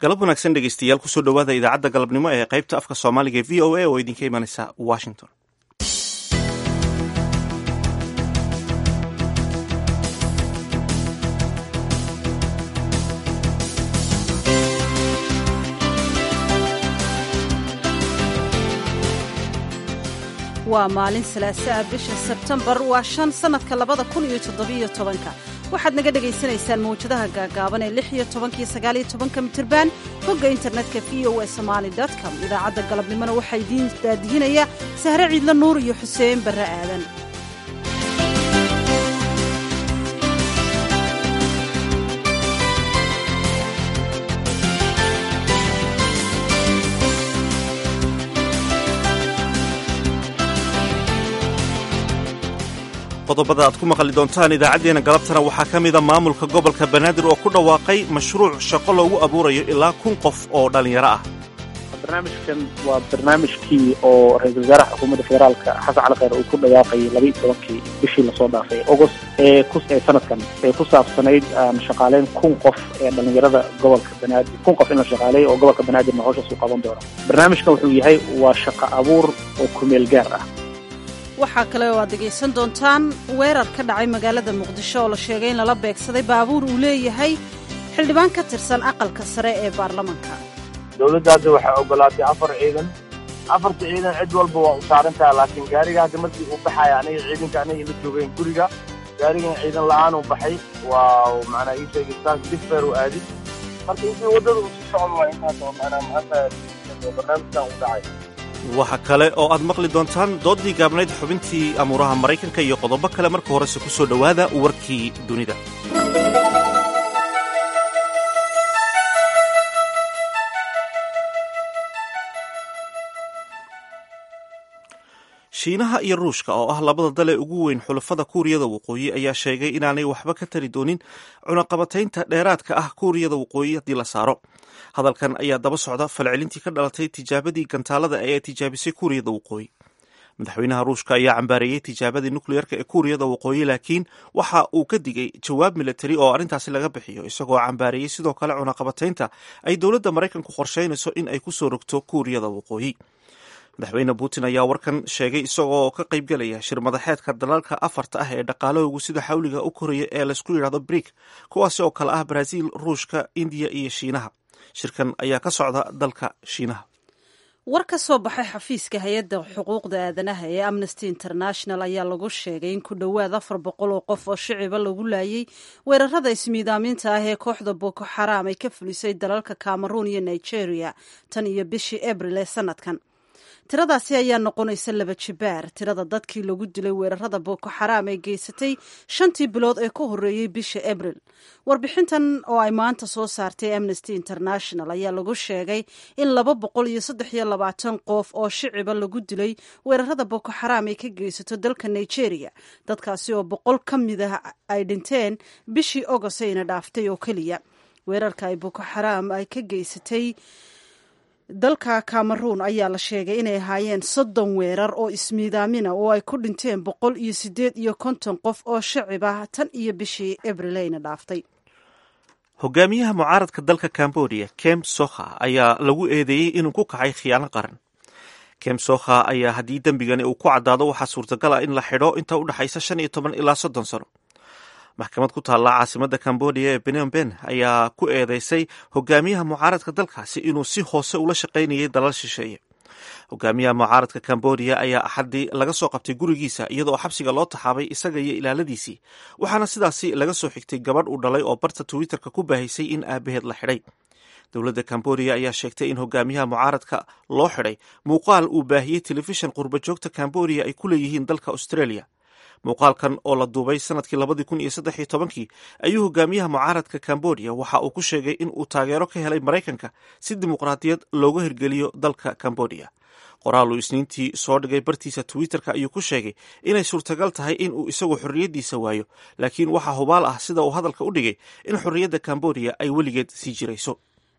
galab wanaagsan dhegeystayaal kusoo dhowaada idaacadda galabnimo ee qaybta afka soomaaliga ee v o a oo idinka imanaysa washington waa maalin salaasaa bisha sebtembar waa shan sannadka labada kun iyo toddobiyo tobanka waxaad naga dhegaysanaysaan mawjadaha gaagaaban ee lix iyo tobankiyo sagaaliyo tobanka mitirban hogga internetka v o e somaali com idaacadda galabnimona waxaa idiin daadihinaya sahre ciidla nuur iyo xuseen barre aadan qodobada aad ku maqli doontaan idaacaddeenna galabtana waxaa ka mida maamulka gobolka banaadir oo ku dhawaaqay mashruuc shaqo loogu abuurayo ilaa kun qof oo dhallinyaro ah barnaamijkan waa barnaamijkii oo ra-iisul wasaaraha xukuumadda federaalka xasan cali kheyr uu ku dhawaaqayay labaiyo tobankii bishii lasoo dhaafay agost ee ku ee sanadkan ee ku saabsanayd aan shaqaaleyn kun qof ee dhallinyarada gobolka banaadir kun qof in la shaqaaleeyo oo gobolka banaadirna howshaas uu qaban doono barnaamijkan wuxuu yahay waa shaqo abuur oo kumeel gaar ah waxaa kale oo aad dhegaysan doontaan weerar ka dhacay magaalada muqdisho oo la sheegay in lala beegsaday baabuur uu leeyahay xildhibaan ka tirsan aqalka sare ee baarlamanka dowladdaasi waxay ogolaatay afar ciidan afarta ciidan cid walba waa u saaran taha laakiin gaariga hadda markii uu baxaya aniga ciidanka aniga ila joogeen guriga gaarigan ciidan la-aan uu baxay waa macnaa ii sheegay saas disfer u aadi marka intii waddada uu si socon waa intaas oo macnaa maanta barnaamijkan uu dhacay waxa kale oo aad maqli doontaan doodii gaabnayd xubintii amuuraha maraykanka iyo qodobo kale marka horese ku soo dhowaada warkii dunida shiinaha iyo ruushka oo ah labada dale ugu weyn xulafada kuuriyada waqooyi ayaa sheegay inaanay waxba ka tari doonin cunaqabataynta dheeraadka ah kuuriyada waqooyi haddii la saaro hadalkan ayaa daba socda falcelintii ka dhalatay tijaabadii gantaalada ee tijaabisay kuuriyada waqooyi madaxweynaha ruushka ayaa cambaareeyey tijaabadii nukliyeerka ee kuuriyada waqooyi laakiin waxa uu ka digay jawaab milatari oo arrintaasi laga bixiyo isagoo cambaareeyey sidoo kale cunaqabataynta ay dowladda maraykanku qorsheynayso in ay ku soo rogto kuuriyada waqooyi madaxweyne putin ayaa warkan sheegay isagoo ka qaybgelaya shir madaxeedka dalalka afarta ah ee dhaqaalahoogu sida xawliga u koraya ee laysku yidhahdo brik kuwaasi oo kale ah brazil ruushka indiya iyo shiinaha shirkan ayaa ka socda dalka shiinaha war ka soo baxay xafiiska hay-adda xuquuqda aadanaha ee amnesty international ayaa lagu sheegay in ku dhowaad afar boqol oo qof oo shiciba lagu laayay weerarada ismiidaamiinta ah ee kooxda boko xaraam ay ka fulisay dalalka cameroon iyo nigeria tan iyo bishii abril ee sanadkan tiradaasi ayaa noqonaysa laba jibaar tirada dadkii lagu dilay weerarada boko xaraam ee geysatay shantii bilood ee ka horreeyey bisha abril warbixintan oo ay maanta soo saartay amnesty international ayaa lagu sheegay in laba boqol iyo saddex iyo labaatan qof oo shiciba lagu dilay weerarada boko xaraam ay ka geysato dalka nigeria dadkaasi oo boqol ka mid ah ay dhinteen bishii ogost ayna dhaaftay oo keliya weerarka ay boko xaraam ay ka geysatay dalka cameroon ayaa la sheegay inay ahaayeen soddon weerar oo ismiidaamina oo ay ku dhinteen boqol iyo siddeed iyo konton qof oo shacib ah tan iyo bishii abrileyna dhaaftay hogaamiyaha mucaaradka dalka cambodia kem sokha ayaa lagu eedeeyey inuu ku kacay khiyaano qaran kem sokha ayaa haddii dembigani uu ku caddaado waxaa suurtagal ah in la xidho inta u dhexaysa shan iyo toban ilaa soddon sano maxkamad ku taalla caasimadda cambodia ee benom ben ayaa ku eedeysay hogaamiyaha mucaaradka dalkaasi inuu si hoose ula shaqaynayay dalal shisheeye hogaamiyaha mucaaradka cambodia ayaa axaddii laga soo qabtay gurigiisa iyadoo xabsiga loo taxaabay isaga iyo ilaaladiisii waxaana sidaasi laga soo xigtay gabadh uu dhalay oo barta twitterka ku baahisay in aabaheed la xidhay dowladda cambodia ayaa sheegtay in hogaamiyaha mucaaradka loo xidhay muuqaal uu baahiyey telefishan qurbajoogta cambodia ay ku leeyihiin dalka australia muuqaalkan oo la duubay sanadkii labadii kun iyo saddex iyo tobankii ayuu hogaamiyaha mucaaradka cambodia waxa uu ku sheegay in uu taageero ka helay maraykanka si dimuqraadiyad looga hirgeliyo dalka cambodia qoraal uu isniintii soo dhigay bartiisa twitterka ayuu ku sheegay inay suurtagal tahay in uu isagu xorriyaddiisa waayo laakiin waxaa hubaal ah sida uu hadalka u dhigay in xorriyadda cambodia ay weligeed sii jirayso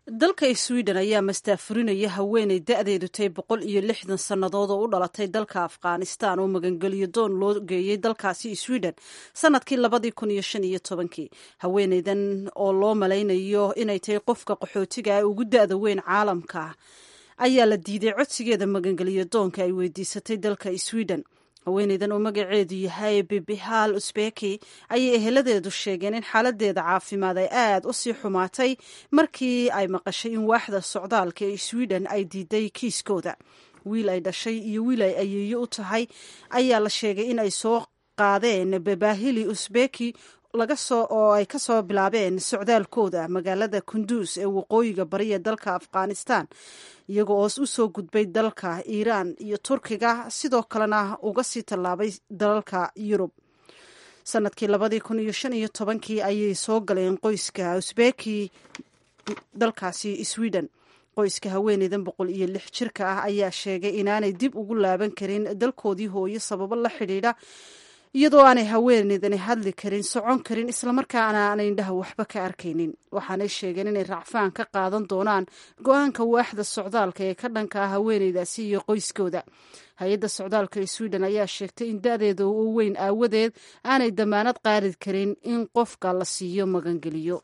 dalka sweden ayaa mastaafurinaya haweeney da-deedu tay boqol iyo lixdan sannadood oo u dhalatay dalka afghanistan oo magangeliyo doon loo geeyey dalkaasi sweden sanadkii labadii kun iyo shan iyo tobankii haweeneydan oo loo malaynayo inay tahay qofka qaxootiga ee ugu da-da weyn caalamka ayaa la diiday codsigeeda magangeliyo doonka ay weydiisatay dalka sweden haweeneydan oo magaceedu yahay bibihal usbeki ayay eheladeedu sheegeen in xaaladeeda caafimaad ay aad u sii xumaatay markii ay maqashay in waaxda socdaalka ee sweden ay diiday kiiskooda wiil ay dhashay iyo wiil ay ayeeyo u tahay ayaa la sheegay in ay soo qaadeen babahili usbeki laga soo oo ay ka soo bilaabeen socdaalkooda magaalada kunduus ee waqooyiga bariya dalka afghanistan iyagoo oos u soo gudbay dalka iiraan iyo turkiga sidoo kalena uga sii tallaabay dalalka yurub sanadkii labadii kun iyo shan iyo tobankii ayay soo galeen qoyska usbeki dalkaasi sweden qoyska haweeneydan boqol iyo lix jirka ah ayaa sheegay inaanay dib ugu laaban karin dalkoodii hooyo sababo la xidhiidha iyadoo aanay haweeneydani hadli karin socon karin islamarkaana aanay indhaha waxba ka arkaynin waxaanay sheegeen inay racfaan ka qaadan doonaan go-aanka waaxda socdaalka ee ka dhanka ah haweeneydaasi iyo qoyskooda hay-adda socdaalka ee sweden ayaa sheegtay in da-deeda u weyn aawadeed aanay damaanad qaadi karin in qofka la siiyo magangeliyo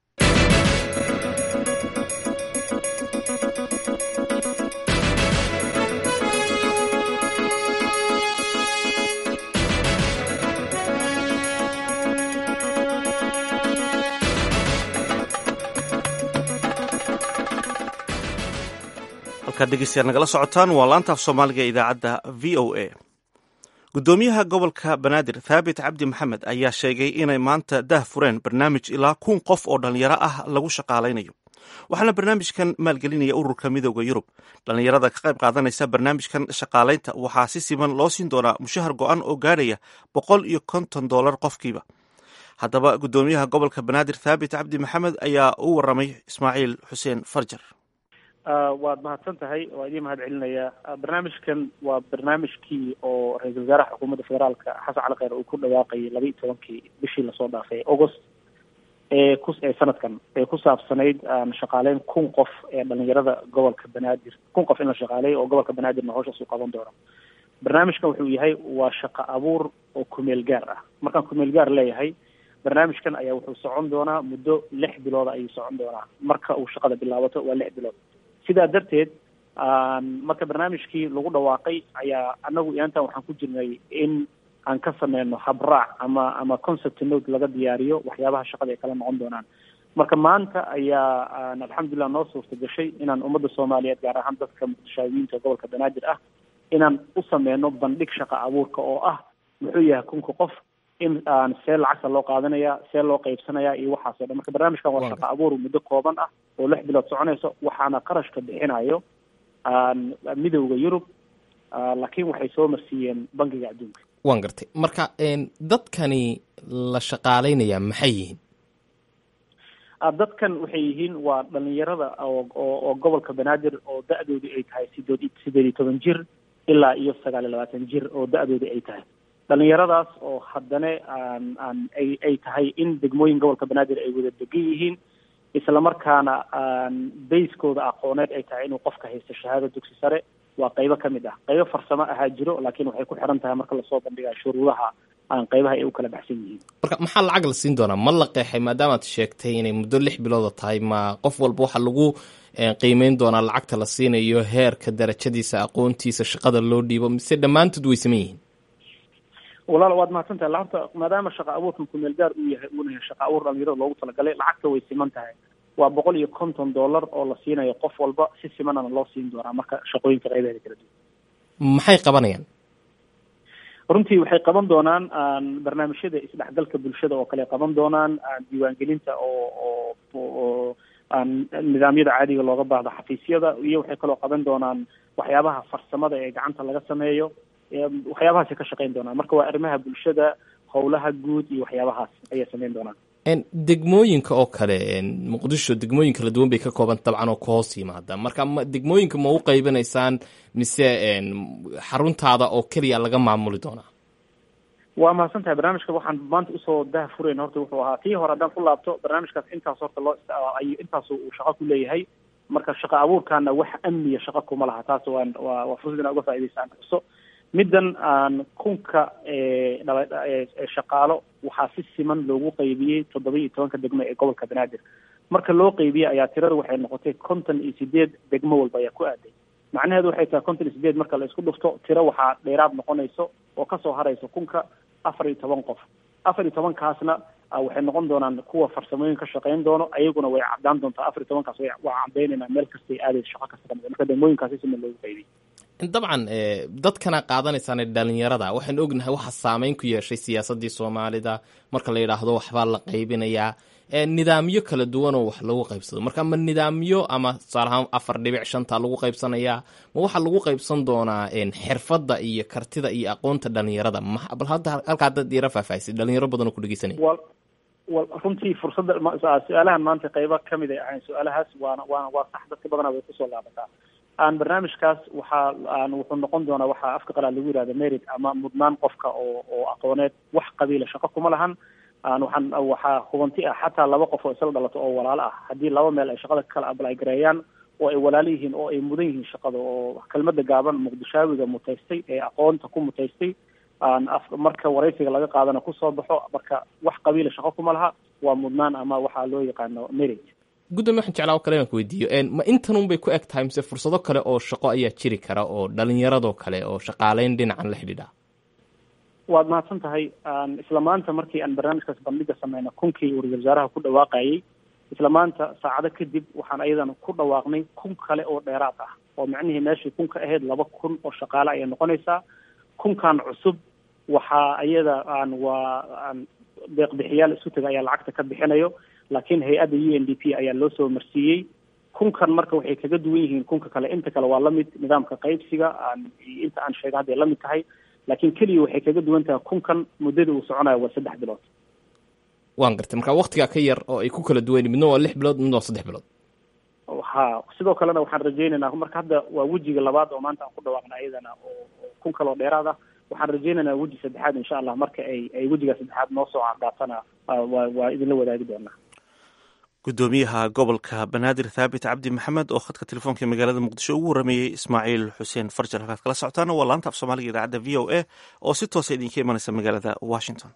halkaad dhegeystayaal nagala socotaan waa laantaaf soomaaliga ee idaacadda v o a guddoomiyaha gobolka banaadir thaabit cabdi maxamed ayaa sheegay inay maanta dah fureen barnaamij ilaa kun qof oo dhallinyaro ah lagu shaqaalaynayo waxaana barnaamijkan maalgelinaya ururka midooda yurub dhallinyarada ka qayb qaadanaysa barnaamijkan shaqaalaynta waxaa si siman loo siin doonaa mushahar go-an oo gaadhaya boqol iyo konton dollar qofkiiba haddaba guddoomiyaha gobolka banaadir thaabit cabdi maxamed ayaa u waramay ismaaciil xuseen farjar waad mahadsan tahay waa idiin mahad celinayaa barnaamijkan waa barnaamijkii oo ra-iisul wasaaraha xukuumadda federaalka xasan cali kheyr uu ku dhawaaqayay laba iyo tobankii bishii lasoo dhaafay august ee ku ee sanadkan ee ku saabsanayd shaqaaleyn kun qof ee dhalinyarada gobolka banaadir kun qof in la shaqaaleeyo oo gobolka banaadirna hawshaas uu qaban doono barnaamijkan wuxuu yahay waa shaqo abuur oo kumeel gaar ah markaan kumeel gaar leeyahay barnaamijkan ayaa wuxuu socon doonaa muddo lix bilooda ayuu socon doonaa marka uu shaqada bilaabato waa lix bilood sidaa darteed marka barnaamijkii lagu dhawaaqay ayaa anagu iyaantan waxaan ku jirnay in aan ka sameyno habraac ama ama concept note laga diyaariyo waxyaabaha shaqada ay kala noqon doonaan marka maanta ayaa alxamdulilah noo suurta gashay inaan ummadda soomaaliyeed gaar ahaan dadka muqdishaawiyiinta gobolka banaadir ah inaan u sameyno bandhig shaqa abuurka oo ah muxuu yahay kunka qof in aan see lacagta loo qaadanaya see loo qaybsanaya iyo waxaasoo dhan marka barnaamijkan waa shaqa abuur muddo kooban ah oo lix bilood soconayso waxaana qarashka bixinayo midowda yurub laakiin waxay soo marsiiyeen bankiga adduunka waan gartay marka dadkani la shaqaalaynaya maxay yihiin dadkan waxay yihiin waa dhalinyarada oo oo gobolka banaadir oo da-doodu ay tahay sideed sideed iyo toban jir ilaa iyo sagaal iyo labaatan jir oo da-doodu ay tahay dhalinyaradaas oo haddana aan aan ay ay tahay in degmooyin gobolka banaadir ay wada degan yihiin islamarkaana bayskooda aqooneed ay tahay inuu qofka haysto shahaado dugsi sare waa qaybo ka mid ah qaybo farsamo ahaa jiro laakiin waxay ku xiran tahay marka lasoo bandhigaa shuruudaha aan qaybaha ay u kala baxsan yihiin marka maxaa lacag la siin doonaa ma la qeexay maadaamaad sheegtay inay muddo lix bilooda tahay ma qof walba waxaa lagu qiimeyn doonaa lacagta la siinayo heerka darajadiisa aqoontiisa shaqada loo dhiibo mise dhammaantood way saman yihiin walaal waad mahadsan tahay lacagta maadaama shaqa abuurkan kumeel gaar uu yahay uuna yahay shaqa abuur dhalinyarada loogu talagalay lacagta way siman tahay waa boqol iyo konton dollar oo la siinayo qof walba si simanana loo siin doonaa marka shaqooyinka qaybaheeda kala duwan maxay qabanayaan runtii waxay qaban doonaan barnaamijyada isdhexgalka bulshada oo kale qaban doonaan diiwaangelinta oo oo oo nidaamyada caadiga looga baahdo xafiisyada iyo waxay kaloo qaban doonaan waxyaabaha farsamada ee gacanta laga sameeyo waxyaabahaasay ka shaqeyn doonaan marka waa arrimaha bulshada howlaha guud iyo waxyaabahaas ayay sameyn doonaan degmooyinka oo kale muqdisho degmooyin kala duwan bay ka kooban dabcan oo ka hoos yimaada marka ma degmooyinka ma u qaybanaysaan mise xaruntaada oo keliya laga maamuli doonaa waa mahadsan tahay barnaamijka waxaan maanta usoo daha furayn horta wuxuu ahaa tii hore haddaan ku laabto barnaamijkaas intaas horta loo ay intaas uu shaqo ku leeyahay marka shaqo abuurkaana wax amniya shaqo kuma laha taas waan waa waa fursad inaa uga faa'idaystaan xuso middan aan kunka dhala shaqaalo waxaa si siman loogu qaybiyey toddoba iyo tobanka degmo ee gobolka banaadir marka loo qaybiyey ayaa tirada waxay noqotay konton iyo sideed degmo walba ayaa ku aaday macnaheedu waxay tahay konton iyo sideed marka la isku dhufto tiro waxaa dheeraad noqonayso oo kasoo haraysa kunka afar iyo toban qof afar iyo tobankaasna waxay noqon doonaan kuwa farsamooyin ka shaqayn doono ayaguna way cadaan doontaa afar iyo tobankaas waa cadaynaynaa meel kastay aadaysa shaqo kasta kamid marka degmooyinkaasi siman loogu qaybiyey dabcan dadkana qaadanaysaan dhalinyarada waxaan ognahay waxa saameyn ku yeeshay siyaasadii soomaalida marka la yidhaahdo waxbaa la qaybinayaa nidaamyo kala duwan oo wax lagu qaybsado marka ma nidaamyo ama tusaale ahaan afar dhibic shanta lagu qaybsanayaa ma waxaa lagu qaybsan doonaa xirfadda iyo kartida iyo aqoonta dhalinyarada bal hadda halkaa dad yara faahfaahisay dhalinyaro badan oo ku dhegeysanaya wal wal runtii fursadda su-aalahan maanta qaybo kamid ay ahayn su-aalahaas waana waana waa sax dadka badanaa way kusoo laabataa aan barnaamijkaas waxaa aan wuxuu noqon doonaa waxaa afka qalaad lagu yihahda merit ama mudnaan qofka oo oo aqooneed wax qabiila shaqo kuma lahan aan waxaan waxaa hubanti ah xataa laba qof oo isla dhalato oo walaalo ah haddii laba meel ay shaqada kala ablay gareeyaan oo ay walaalo yihiin oo ay mudan yihiin shaqada oo kelmada gaaban muqdishaawiga mutaystay ee aqoonta ku mutaystay aan af marka waraysiga laga qaadana kusoo baxo marka wax qabiila shaqo kuma laha waa mudnaan ama waxaa loo yaqaano merit gudoomiye waxaan jeclaa kale inaan ku weydiiyo ma intanun bay ku eg tahay mise fursado kale oo shaqo ayaa jiri kara oo dhalinyaradoo kale oo shaqaaleyn dhinacan la xidhiidha waad mahadsan tahay isla maanta markii aan barnaamijkaas bandhiga sameyna kunkii ra-isul wasaaraha ku dhawaaqayay isla maanta saacado kadib waxaan ayadana ku dhawaaqnay kun kale oo dheeraad ah oo macnihii meeshii kun ka ahayd laba kun oo shaqaale ayay noqonaysaa kunkan cusub waxaa iyada aan waa aan deeqbixiyaal isku taga ayaa lacagta ka bixinayo laakiin hay-adda u n d p ayaa loo soo marsiiyey kunkan marka waxay kaga duwan yihiin kunka kale inta kale waa lamid nidaamka qaybsiga aan inta aan sheega hadday lamid tahay laakiin keliya waxay kaga duwan tahay kunkan muddada uu soconayo waa saddex bilood waan gartay marka waktigaa ka yar oo ay ku kala duwan midna waa lix bilood midna waa saddex bilood ha sidoo kalena waxaan rajaynaynaa marka hadda waa wejiga labaad oo maanta aan ku dhawaaqna iyadana oo kun kale oo dheeraad ah waxaan rajaynaynaa weji saddexaad insha allah marka ay ay wejiga saddexaad noo soo caddaatana waa waa idinla wadaagi doonaa gudoomiyaha gobolka banaadir thaabit cabdi maxamed oo khadka telefoonka magaalada muqdisho ugu warameeyey ismaaciil xuseen farjan halkaad kala socotaana waa laanta af soomaaliga idaacadda v o a oo si toosa idinka imanaysa magaalada washington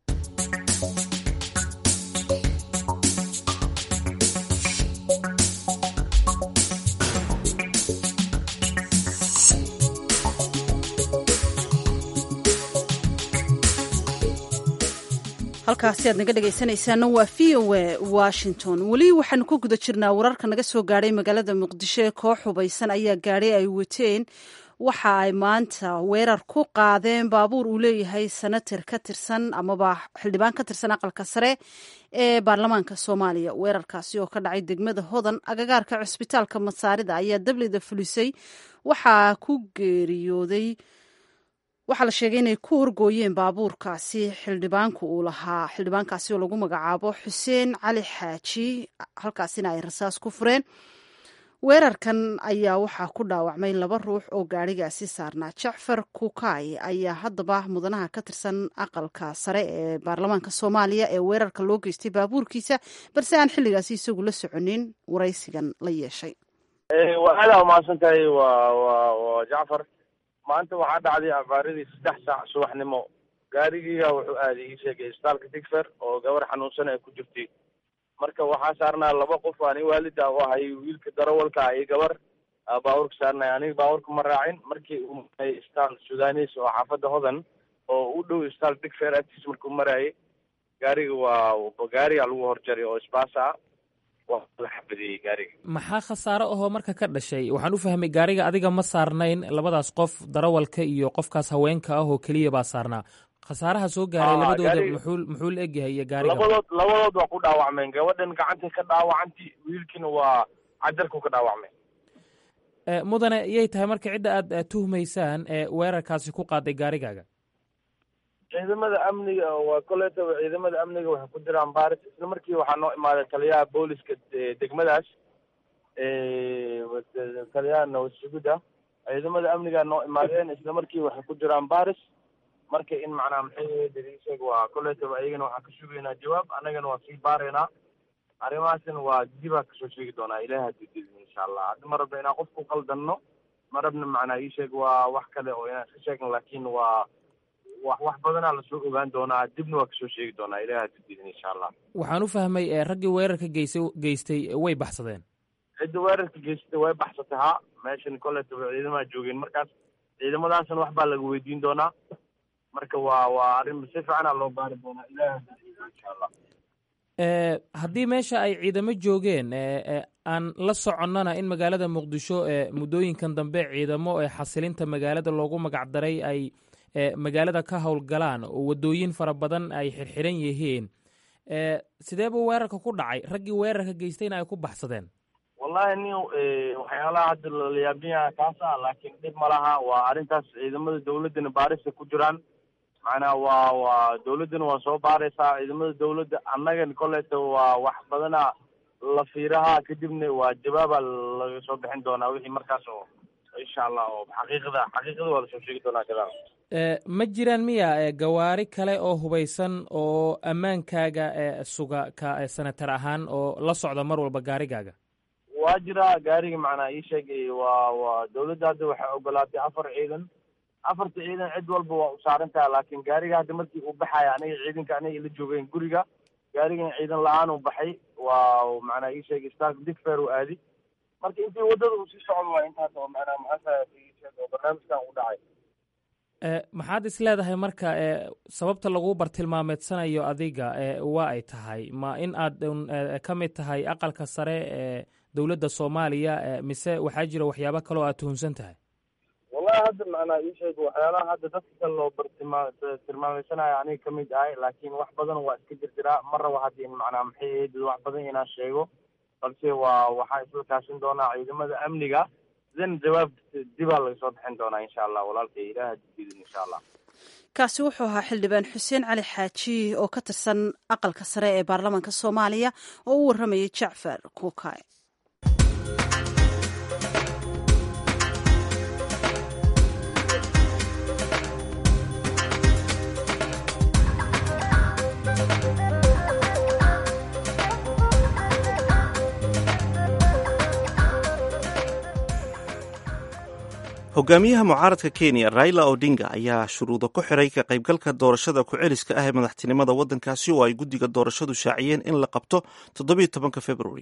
halkaasi aad naga dhegaysanaysaana waa v o a washington weli waxaanu ku guda jirnaa wararka naga soo gaadhay magaalada muqdisho ee koox hubaysan ayaa gaadhay ay wateen waxa ay maanta weerar ku qaadeen baabuur uu leeyahay senator ka tirsan amaba xildhibaan ka tirsan aqalka sare ee baarlamaanka soomaaliya weerarkaasi oo ka dhacay degmada hodan agagaarka cusbitaalka masaarida ayaa dablida fulisay waxaa ku geeriyooday waxaa la sheegay inay ku horgooyeen baabuurkaasi xildhibaanku uu lahaa xildhibaankaasi oo lagu magacaabo xuseen cali xaaji halkaasina ay rasaas ku fureen weerarkan ayaa waxaa ku dhaawacmay laba ruux oo gaadhigaasi saarnaa jacfar kukaay ayaa haddaba mudanaha ka tirsan aqalka sare ee baarlamaanka soomaaliya ee weerarka loo geystay baabuurkiisa balse aan xilligaasi isagu la soconin waraysigan la yeeshay waa aada umahadsan tahay wa wa wa jacfar maanta waxaa dhacday abaaradii saddex saac subaxnimo gaarigiiga wuxuu aaday ii sheegay isbitaalka digfer oo gabar xanuunsan ay ku jirtay marka waxaa saarnaa laba qof ani waalida u ahay wiilka darawalka iyo gabar baabuurka saarnay aniga baabuurka ma raacin markii uu maray isbitaal sudanis oo xaafadda hodan oo u dhow isbitaal digfer agtiis markuu maraayay gaariga waa gaariga lagu horjaray oo isbaasa ah waa la xabadiyey gaariga maxaa khasaaro ahoo marka ka dhashay waxaan u fahmay gaariga adiga ma saarnayn labadaas qof darawalka iyo qofkaas haweenka ah oo keliya baa saarnaa khasaaraha soo gaaray Ah, labadooda gaariga- muxuu muxuu la egyahay iyo gaariga labadood labadood waa ku dhaawacmeen gabadhan gacantay ka dhaawacanti wiilkiina waa cajarku ka dhaawacmay Eh, mudane yay tahay marka cidda aad eh, tuhmaysaan ee weerarkaasi ku qaaday gaarigaaga ciidamada amniga waa koleetaba ciidamada amniga waxay ku jiraan baaris isla markii waxaa noo imaaday taliyaha booliska de- degmadaas Eh, taliyaha nawasugida ciidamada amniga noo imaadeen isla markii waxay ku jiraan baaris marka in macnaha maxay dariisheeg waa kolleytaba ayagana waxaan ka sugaynaa jawaab annagana waa sii baaraynaa arrimahaasina waa dibaa kasoo sheegi doonaa ilahi haddii didin insha allah hadda ma rabna inaan qof ku qaldanno ma rabna macnaa ii sheeg waa wax kale oo inaan iska sheegno laakiin waa wax wax badanaa lasoo ogaan doonaa dibna waa kasoo sheegi doonaa ilahi haddii didin insha allah waxaan u fahmay ee raggii weerarka geysay geystay way baxsadeen cidda weerarka geysatay way baxsatay haa meeshan kolleytaba ciidamaha joogeen markaas ciidamadaasna wax baa laga weydiin doonaa marka waa waa arrin si fiicanaa loo baari doonaa ilahi haddii didin insha allah e haddii meesha ay ciidamo joogeen e aan la soconnana in magaalada muqdisho e muddooyinkan dambe ciidamo ee xasilinta magaalada loogu magacdaray ay e magaalada ka howlgalaan oo waddooyin fara badan ay xirxiran yihiin e sidee buu weerarka ku dhacay raggii weerarka geystayna ay ku baxsadeen wallahi nin waxyaalaha hadda lala yaabin yaha kaas ah laakiin dhib ma laha waa arrintaas ciidamada dawladdana baarisa ku jiraan macnaha waa waa dawladdana waa soo baaraysaa ciidamada dawladda annagan kolleyta waa wax badana la fiiraha kadibna waa jawaaba laga soo bixin doonaa wixii markaas oo insha allah oo xaqiiqada xaqiiqada waa lasoo sheegi doonaa gadaal e ma jiraan miya e gawaari kale oo hubaysan oo ammaankaaga e suga ka senatar ahaan oo la socda mar walba gaarigaaga waa jiraa gaariga macnaa ii sheegay waa waa dawladda hadda waxay ogolaatay afar ciidan afarta ciidan cid walba waa u saaran taha laakiin gaariga hadda markii uu baxaya aniga ciidanka aniga ila joogeen guriga gaarigan ciidan la-aan uu baxay waa macnaa ii sheegay stark digfair uu aadi marka intii waddada uu sii socdo waa intaas oo macnaa maxaa oo barnaamijkan u dhacay e maxaad is leedahay marka e sababta lagu bartilmaameedsanayo adiga e waa ay tahay ma in aad un ka mid tahay aqalka sare ee dowladda soomaaliya e mise waxaa jira waxyaabo kale oo aad tuhunsan tahay wallahi hadda macnaa ii sheeg waxyaalaha hadda dadka kale loo bartilmaa tilmaameysanayo aniga ka mid ahay laakiin wax badan waa iska jirjiraa ma rabo hadda in macnaa maxay ahayd wax badan inaan sheego balse waa waxaa isla kaashin doonaa ciidamada amniga then jawaab dibaa laga soo bixin doonaa insha allah walaalkay ilaah hadidin insha allah kaasi wuxuu ahaa xildhibaan xuseen cali xaaji oo ka tirsan aqalka sare ee baarlamaanka soomaaliya oo u warramayay jacfar kuukay hogaamiyaha mucaaradka kenya raila odinga ayaa shuruudo ku xiray ka qaybgalka doorashada ku-celiska ah ee madaxtinimada waddankaasi oo ay guddiga doorashadu shaaciyeen in la qabto toddobiyo tobanka februari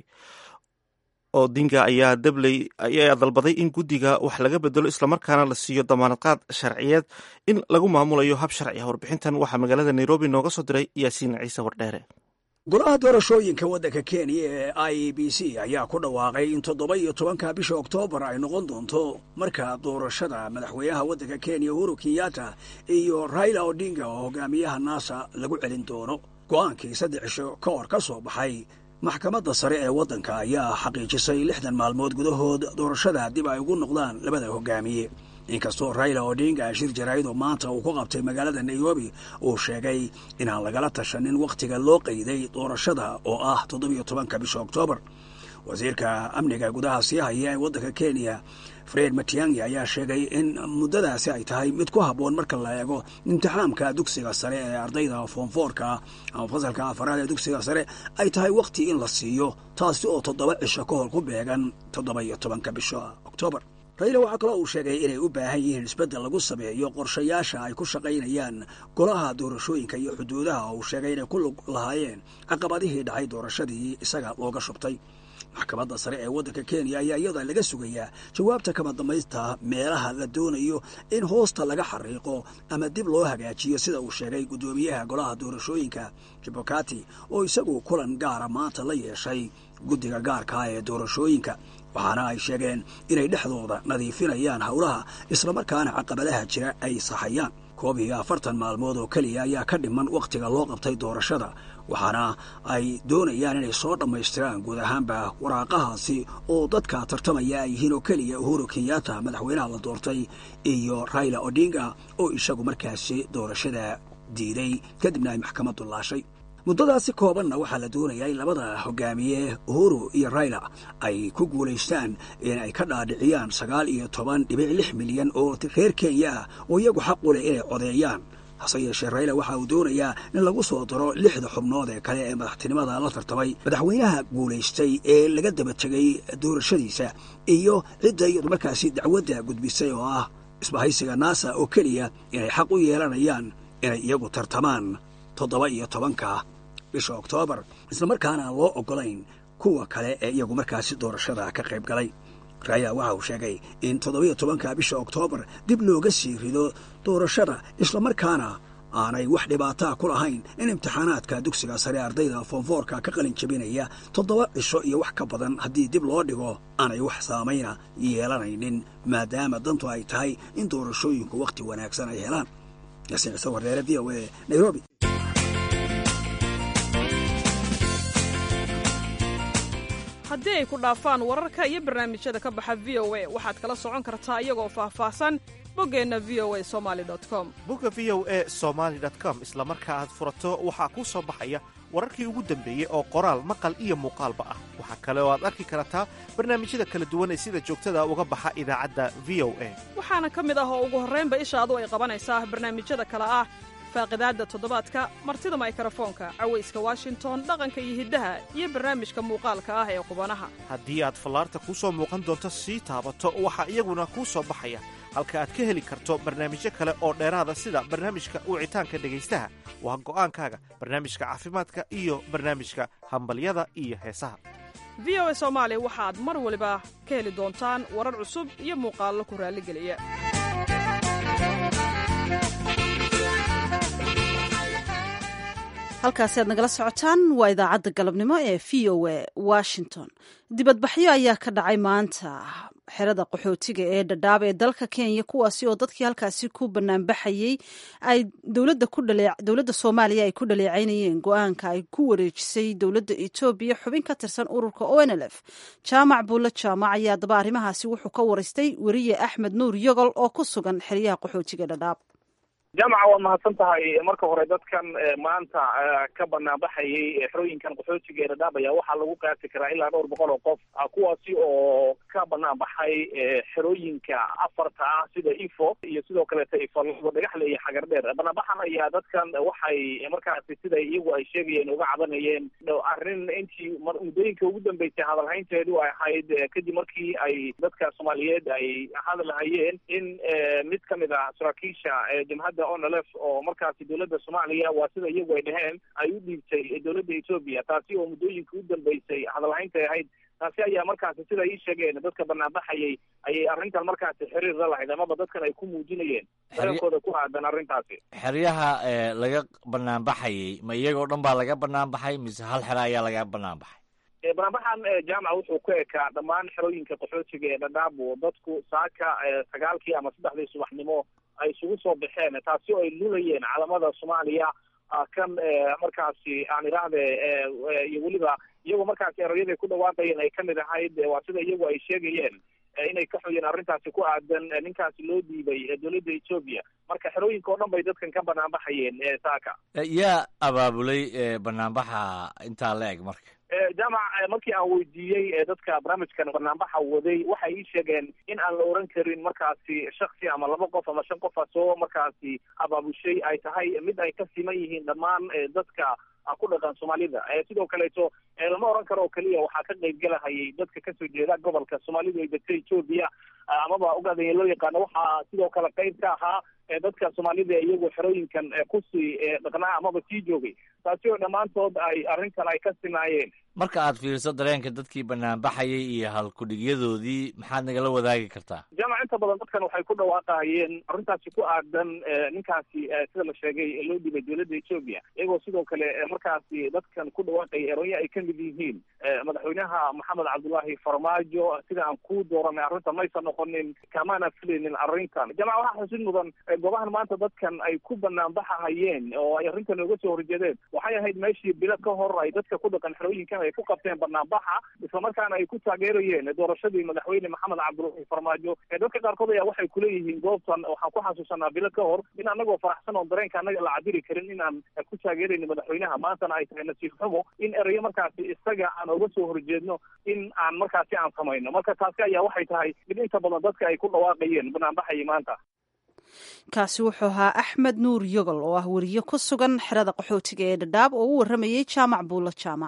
odinga ayaa dabley ayaa dalbaday in guddiga wax laga bedelo islamarkaana la siiyo damaanadqaad sharciyeed in lagu maamulayo hab sharci ah warbixintan waxaa magaalada nairobi nooga soo diray yaasiin ciise wardheere golaha doorashooyinka waddanka kenya ee i e b c ayaa ku dhawaaqay in toddoba iyo tobanka bisha oktoobar ay noqon doonto marka doorashada madaxweynaha waddanka kenya uhuru kenyatta iyo raila odinga oo hogaamiyaha naasa lagu celin doono go'aankii saddex cisho ka hor ka soo baxay maxkamadda sare ee waddanka ayaa xaqiijisay lixdan maalmood gudahood doorashada dib ay ugu noqdaan labada hogaamiye inkastoo raila odinga shir jaraa'id oo maanta uu ku qabtay magaalada nairobi uu sheegay inaan lagala tashanin wakhtiga loo qayday doorashada oo ah toddobiyo tobanka bisha oktoobar wasiirka amniga gudaha sii haya ee waddanka kenya fred matiangi ayaa sheegay in muddadaasi ay tahay mid ku habboon marka la eego imtixaamka dugsiga sare ee ardayda foomfoorka ama fasalka afaraad ee dugsiga sare ay tahay wakhti in la siiyo taasi oo toddoba cisho ka hor ku beegan toddoba iyo tobanka bisha oktoobar raila waxaa kaloo uu sheegay inay u baahan yihiin isbeddel lagu sameeyo qorshayaasha ay ku shaqaynayaan golaha doorashooyinka iyo xuduudaha oo uu sheegay inay ku lug lahaayeen caqabadihii dhacay doorashadii isaga looga shubtay maxkamadda sare ee waddanka kenya ayaa iyada laga sugayaa jawaabta kama dambaysta meelaha la doonayo in hoosta laga xariiqo ama dib loo hagaajiyo sida uu sheegay guddoomiyaha golaha doorashooyinka jibokati oo isagu kulan gaara maanta la yeeshay guddiga gaarkaa ee doorashooyinka waxaana ay sheegeen inay dhexdooda nadiifinayaan howlaha islamarkaana caqabadaha jira ay saxayaan koob iyo afartan maalmood oo keliya ayaa ka dhiman wakhtiga loo qabtay doorashada waxaana ay doonayaan inay soo dhammaystiraan guud ahaanba waraaqahaasi oo dadka tartamaya ay yihiin oo keliya uhuru kenyatta madaxweynaha la doortay iyo raila odinga oo isagu markaasi doorashada diiday kadibna ay maxkamaddu laashay muddadaasi koobanna waxaa la doonayaa in labada hogaamiye uhuru iyo raila ay ku guulaystaan in ay ka dhaadhiciyaan sagaal iyo toban dhibic lix milyan oo reer kenya ah oo iyagu xaq u leh inay codeeyaan hase yeeshee rayla waxa uu doonayaa in lagu soo daro lixda xubnood ee kale ee madaxtinimada la tartamay madaxweynaha guulaystay ee laga daba tegay doorashadiisa iyo cidda iyadu markaasi dacwadda gudbisay oo ah isbahaysiga naasa oo keliya inay xaq u yeelanayaan inay iyagu tartamaan toddoba iyo tobanka bisha oktoobar islamarkaana aan loo oggolayn kuwa kale ee iyagu markaasi doorashada ka qayb galay raaya waxa uu sheegay in toddoba iyo tobanka bisha oktoobar dib looga sii rido doorashada islamarkaana aanay wax dhibaataa ku lahayn in imtixaanaadka dugsiga sare ardayda foonfoorka ka qalin jabinaya toddoba cisho iyo wax ka badan haddii dib loo dhigo aanay wax saamayna yeelanaynin maadaama dantu ay tahay in doorashooyinku wakhti wanaagsan ay helaan yaasiin ciise warreere v o e nairobi haddii ay ku dhaafaan wararka iyo barnaamijyada ka baxa v o a waxaad kala socon kartaa iyagoo faahfaahsan boggeenna v o a somali com bogga v o e somaali com isla marka aad furato waxaa kuu soo baxaya wararkii ugu dambeeyey oo qoraal maqal iyo muuqaalba ah waxaa kale oo aad arki kartaa barnaamijyada kala duwan ee sida joogtada uga baxa idaacadda v o a waxaana ka mid ah oo ugu horraynba ishaadu ay qabanaysaa barnaamijyada kale ah faaqidaadda toddobaadka martida maykarafoonka cawayska washington dhaqanka iyo hiddaha iyo barnaamijka muuqaalka ah ee qubanaha haddii aad fallaarta kuu soo muuqan doonto sii taabato waxaa iyaguna kuu soo baxaya halka aad ka heli karto barnaamijyo kale oo dheeraada sida barnaamijka wicitaanka dhegaystaha waa go'aankaaga barnaamijka caafimaadka iyo barnaamijka hambalyada iyo heesaha v o a soomaali waxaad mar waliba ka heli doontaan warar cusub iyo muuqaallo ku raalligeliya halkaasi aad nagala socotaan waa idaacadda galabnimo ee v o a washington dibadbaxyo ayaa ka dhacay maanta xerada qaxootiga ee dhadhaab ee dalka kenya kuwaasi oo dadkii halkaasi ku banaanbaxayey ay dowladda soomaaliya ay ku dhaleecaynayeen go-aanka ay ku wareejisay dowladda etoobiya xubin ka tirsan ururka onlf jaamac buulle jaamac ayaa daba arrimahaasi wuxuu ka waraystay weriye axmed nuur yogol oo ku sugan xeryaha qaxootiga dhadhaab jaamaca waa mahadsan tahay marka hore dadkan maanta ka banaanbaxayay xerooyinkan qaxootiga ee dhadhaab ayaa waxaa lagu qaati karaa ilaa dhowr boqol oo qof kuwaasi oo ka banaanbaxay xerooyinka afarta ah sida ifo iyo sidoo kaleeta ifalabo dhagaxle iyo xagar dheer banaanbaxan ayaa dadkan waxay markaasi sida iyagu ay sheegayeen uga cabanayeen arrin intii muddooyinka ugu dambeysay hadalhaynteedu ay ahayd kadib markii ay dadka soomaaliyeed ay hadalhayeen in mid kamid ah saraakiisha jamhadda onlf oo markaasi dowladda soomaaliya waa sida iyagu ay dhaheen ay u dhiibtay dowladda etoobiya taasi oo muddooyinka u dambeysay hadalhayntay ahayd taasi ayaa markaasi sida ii sheegeen dadka banaanbaxayay ayay arrintan markaasi xiriir la lahayd amaba dadkan ay ku muujinayeen dareenkooda ku aadan arrintaasi xeryaha laga banaanbaxayay ma iyagoo dhan baa laga banaanbaxay mise hal xero ayaa laga banaanbaxay banaanbaxan jaamaca wuxuu ku ekaa dhammaan xerooyinka qaxootiga ee dhadhaabo dadku saaka sagaalkii ama saddexdii subaxnimo ay isugu soo baxeen taasi oo ay lulayeen calamada soomaaliya kan markaasi aan idhaahde iyo weliba iyagoo markaasi erayaday ku dhawaaqayeen ay kamid ahayd waa sida iyagu ay sheegayeen inay ka xoyeen arrintaasi ku aadan ninkaasi loo dhiibay dowladda etoobiya marka xerooyinka oo dhan bay dadkan ka banaanbaxayeen saaka yaa abaabulay banaanbaxa intaa la eg marka jaamac markii aan weydiiyey dadka barnaamijkan banaanbaxa waday waxay ii sheegeen in aan la oran karin markaasi shaksi ama laba qof ama shan qofa soo markaasi abaabushay ay tahay mid ay ka siman yihiin dhammaan dadka ku dhaqan soomaalida sidoo kaleeto lama oran karo oo keliya waxaa ka qayb galahayay dadka kasoo jeeda gobolka soomaalidu ay degta etoobiya amaba ogaadaya loo yaqaano waxaa sidoo kale qayb ka ahaa dadka soomaalida iyagu xerooyinkan kusii dhaqnaa amaba sii joogay taasi oo dhammaantood ay arrintan ay ka sinaayeen marka aad fiiriso dareenka dadkii banaanbaxayay iyo halkudhigyadoodii maxaad nagala wadaagi kartaa jaamac inta badan dadkan waxay ku dhawaaqahayeen arrintaasi ku aadan ninkaasi sida la sheegay loo dhibay dowladda etoobiya iyagoo sidoo kale markaasi dadkan ku dhawaaqaya eronya ay kamid yihiin madaxweynaha maxamed cabdullaahi farmaajo sida aan ku dooranay arrinta maysan noqonin kamaana filaynin arrintan jaamac waxaa xusid mudan goobahan maanta dadkan ay ku banaanbaxahayeen oo ay arrintan uga soo horjeedeen waxay ahayd meeshii bilo ka hor ay dadka ku dhaqan xerooyinkan ay ku qabteen banaanbaxa islamarkaana ay ku taageerayeen doorashadii madaxweyne maxamed cabdullaahi farmaajo dadka qaarkood ayaa waxay kuleeyihiin goobtan waxaan ku xasuusanaa bilo ka hor in anagoo faraxsan oo dareenka anaga la cabiri karin inaan ku taageerayno madaxweynaha maantana ay tahay nasiib xumo in erayo markaasi isaga aan uga soo horjeedno in aan markaasi aan samayno marka taasi ayaa waxay tahay mid inta badan dadka ay ku dhawaaqayeen banaanbaxayay maanta kaasi wuxuu ahaa axmed nuur yogol oo ah weriye ku sugan xerada qaxootiga ee dhadhaab oo u warramayey jaamac buulo jaamac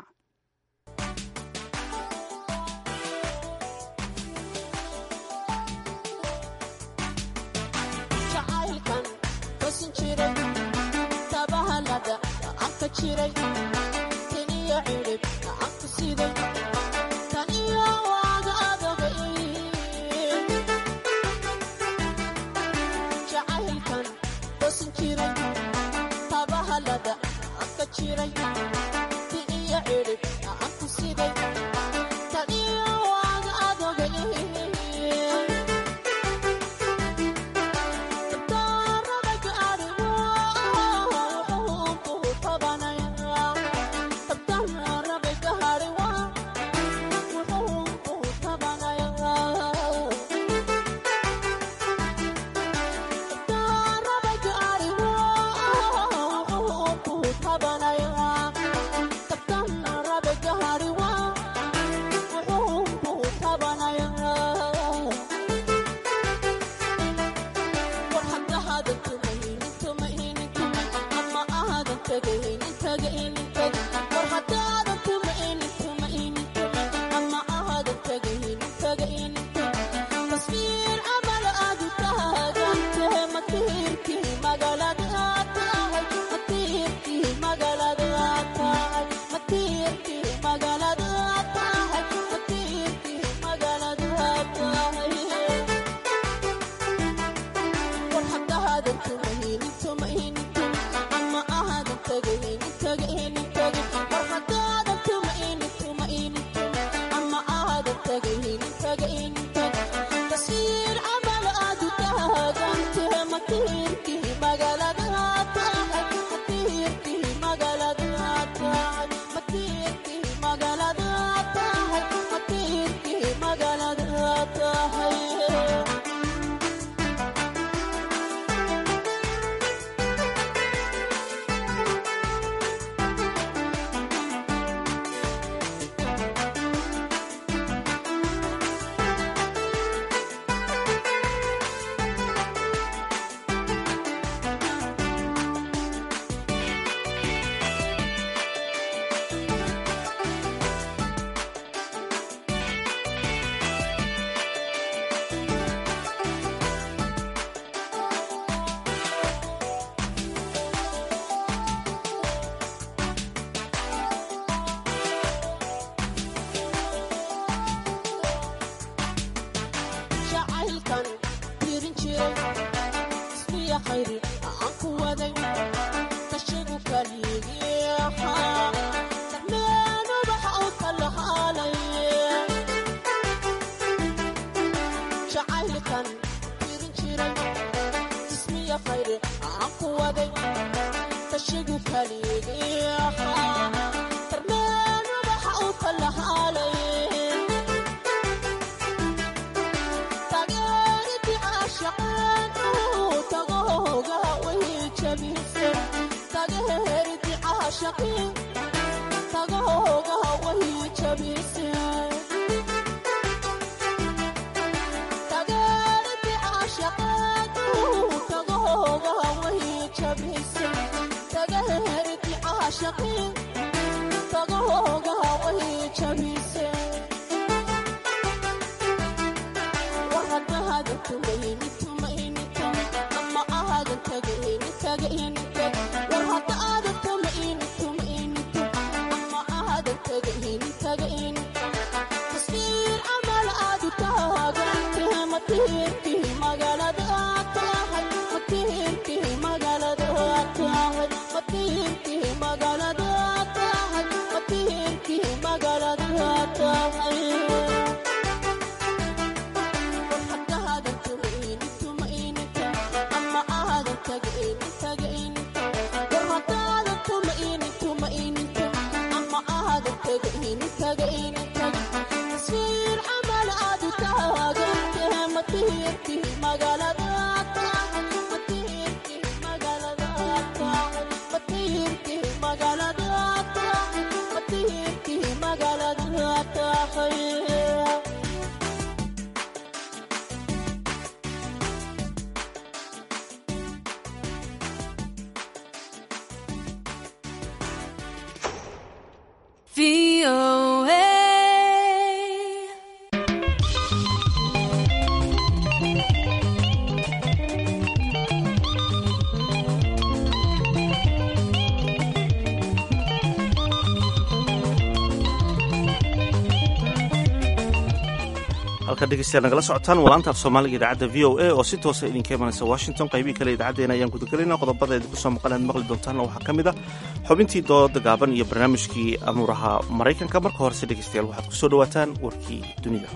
halka dhegeystayaal nagala socotaan walaanta af soomaaliga idaacadda v o a oo si toosa idinka imanaysa washington qaybihii kale idaacaddeenna ayaan gudagelayna qodobada idinku soo maqan aad maqli doontaanna waxaa ka mid a xubintii dooda gaaban iyo barnaamijkii amuuraha maraykanka marka horese dhegeystayaal waxaad ku soo dhowaataan warkii dunida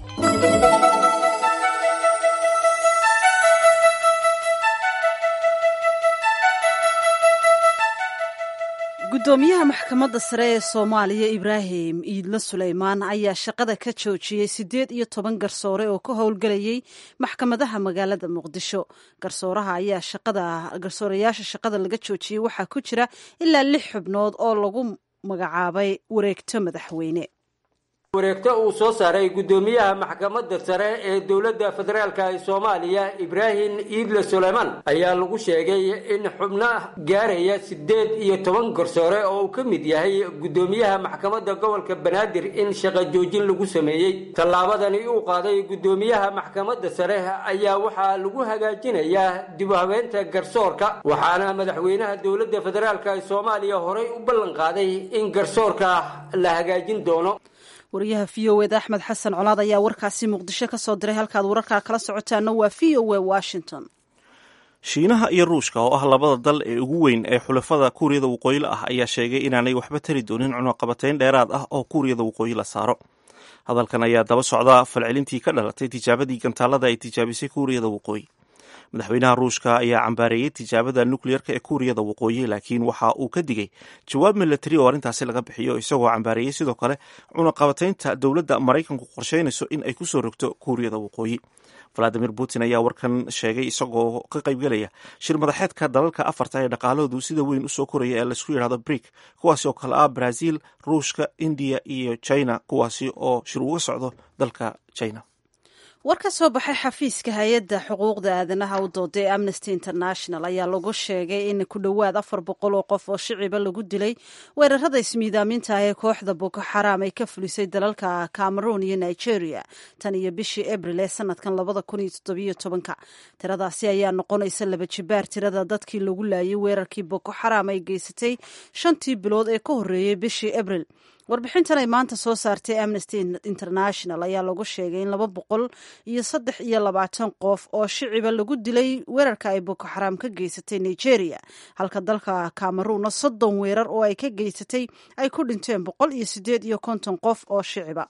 gudoomiyaha maxkamadda sare ee soomaaliya ibraahim iidlo suleymaan ayaa shaqada ka joojiyey siddeed iyo toban garsoore oo ka howlgelayay maxkamadaha magaalada muqdisho garsooraha ayaa shaqada garsoorayaasha shaqada laga joojiyey waxaa ku jira ilaa lix xubnood oo lagu magacaabay wareegto madaxweyne wareegto uu soo saaray guddoomiyaha maxkamadda sare ee dowladda federaalk ee soomaaliya ibraahim iidle suleymaan ayaa lagu sheegay in xubno gaaraya siddeed iyo toban garsoore oo uu ka mid yahay guddoomiyaha maxkamadda gobolka banaadir in shaqo joojin lagu sameeyey tallaabadani uu qaaday guddoomiyaha maxkamadda sare ayaa waxaa lagu hagaajinayaa dib u habeenta garsoorka waxaana madaxweynaha dowladda federaalk ee soomaaliya horey u ballan qaaday in garsoorka la hagaajin doono wariyaha v o eda axmed xasan colaad ayaa warkaasi muqdisho ka soo diray halkaad wararkaa kala socotaana waa v o e washington shiinaha iyo ruushka oo ah labada dal ee ugu weyn ee xulafada kuuriyada waqooyila ah ayaa sheegay inaanay waxba tari doonin cunaqabateyn dheeraad ah oo kuuriyada waqooyi la saaro hadalkan ayaa daba socda falcelintii ka dhalatay tijaabadii gantaalada ay tijaabisay kuuriyada waqooyi madaxweynaha ruushka ayaa cambaareeyey tijaabada nukleyerka ee kuuriyada waqooyi laakiin waxa uu ka digay jawaab milatari oo arrintaasi laga bixiyo isagoo cambaareeyey sidoo kale cunaqabateynta dowladda maraykanku qorsheynayso in ay kusoo rogto kuuriyada waqooyi valadimir putin ayaa warkan sheegay isagoo ka qaybgelaya shir madaxeedka dalalka afarta ee dhaqaalahoodu sida weyn usoo koraya ee laisku yidhahdo brik kuwaasi oo kale ah brazil ruushka indiya iyo china kuwaasi oo shir uga socdo dalka china war ka soo baxay xafiiska hay-adda xuquuqda aadanaha u dooda ee amnesty international ayaa lagu sheegay in ku dhowaad afar boqol oo qof oo shiciba lagu dilay weerarada ismiidaaminta ah ee kooxda boko xaraam ay ka fulisay dalalka cameroon iyo nigeria tan iyo bishii abril ee sanadkan labada kun iyo toddobiyo tobanka tiradaasi ayaa noqonaysa laba jibaar tirada dadkii lagu laayay weerarkii boko xaraam ay geysatay shantii bilood ee ka horreeyey bishii abril warbixintan ay maanta soo saartay amnesty international ayaa lagu sheegay in laba boqol iyo saddex iyo labaatan qof oo shiciba lagu dilay weerarka ay boko xaraam ka geysatay nigeria halka dalka cameruunna soddon weerar oo ay ka geysatay ay ku dhinteen boqol iyo siddeed iyo konton qof oo shiciba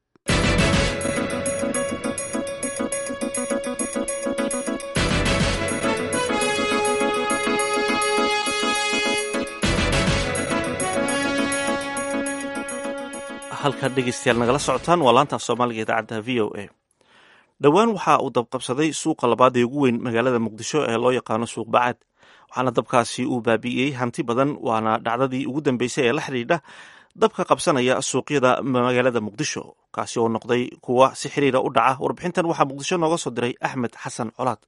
halkaad dhegeystayaal nagala socotaan waa laantaaf soomaaliga idaacadda v o a dhowaan waxa uu dabqabsaday suuqa labaad ee ugu weyn magaalada muqdisho ee loo yaqaano suuq bacaad waxaana dabkaasi uu baabi'iyey hanti badan waana dhacdadii ugu dambeysay ee la xidhiidha dabka qabsanaya suuqyada magaalada muqdisho kaasi oo noqday kuwa si xiriira u dhaca warbixintan waxaa muqdisho nooga soo diray axmed xasan colaad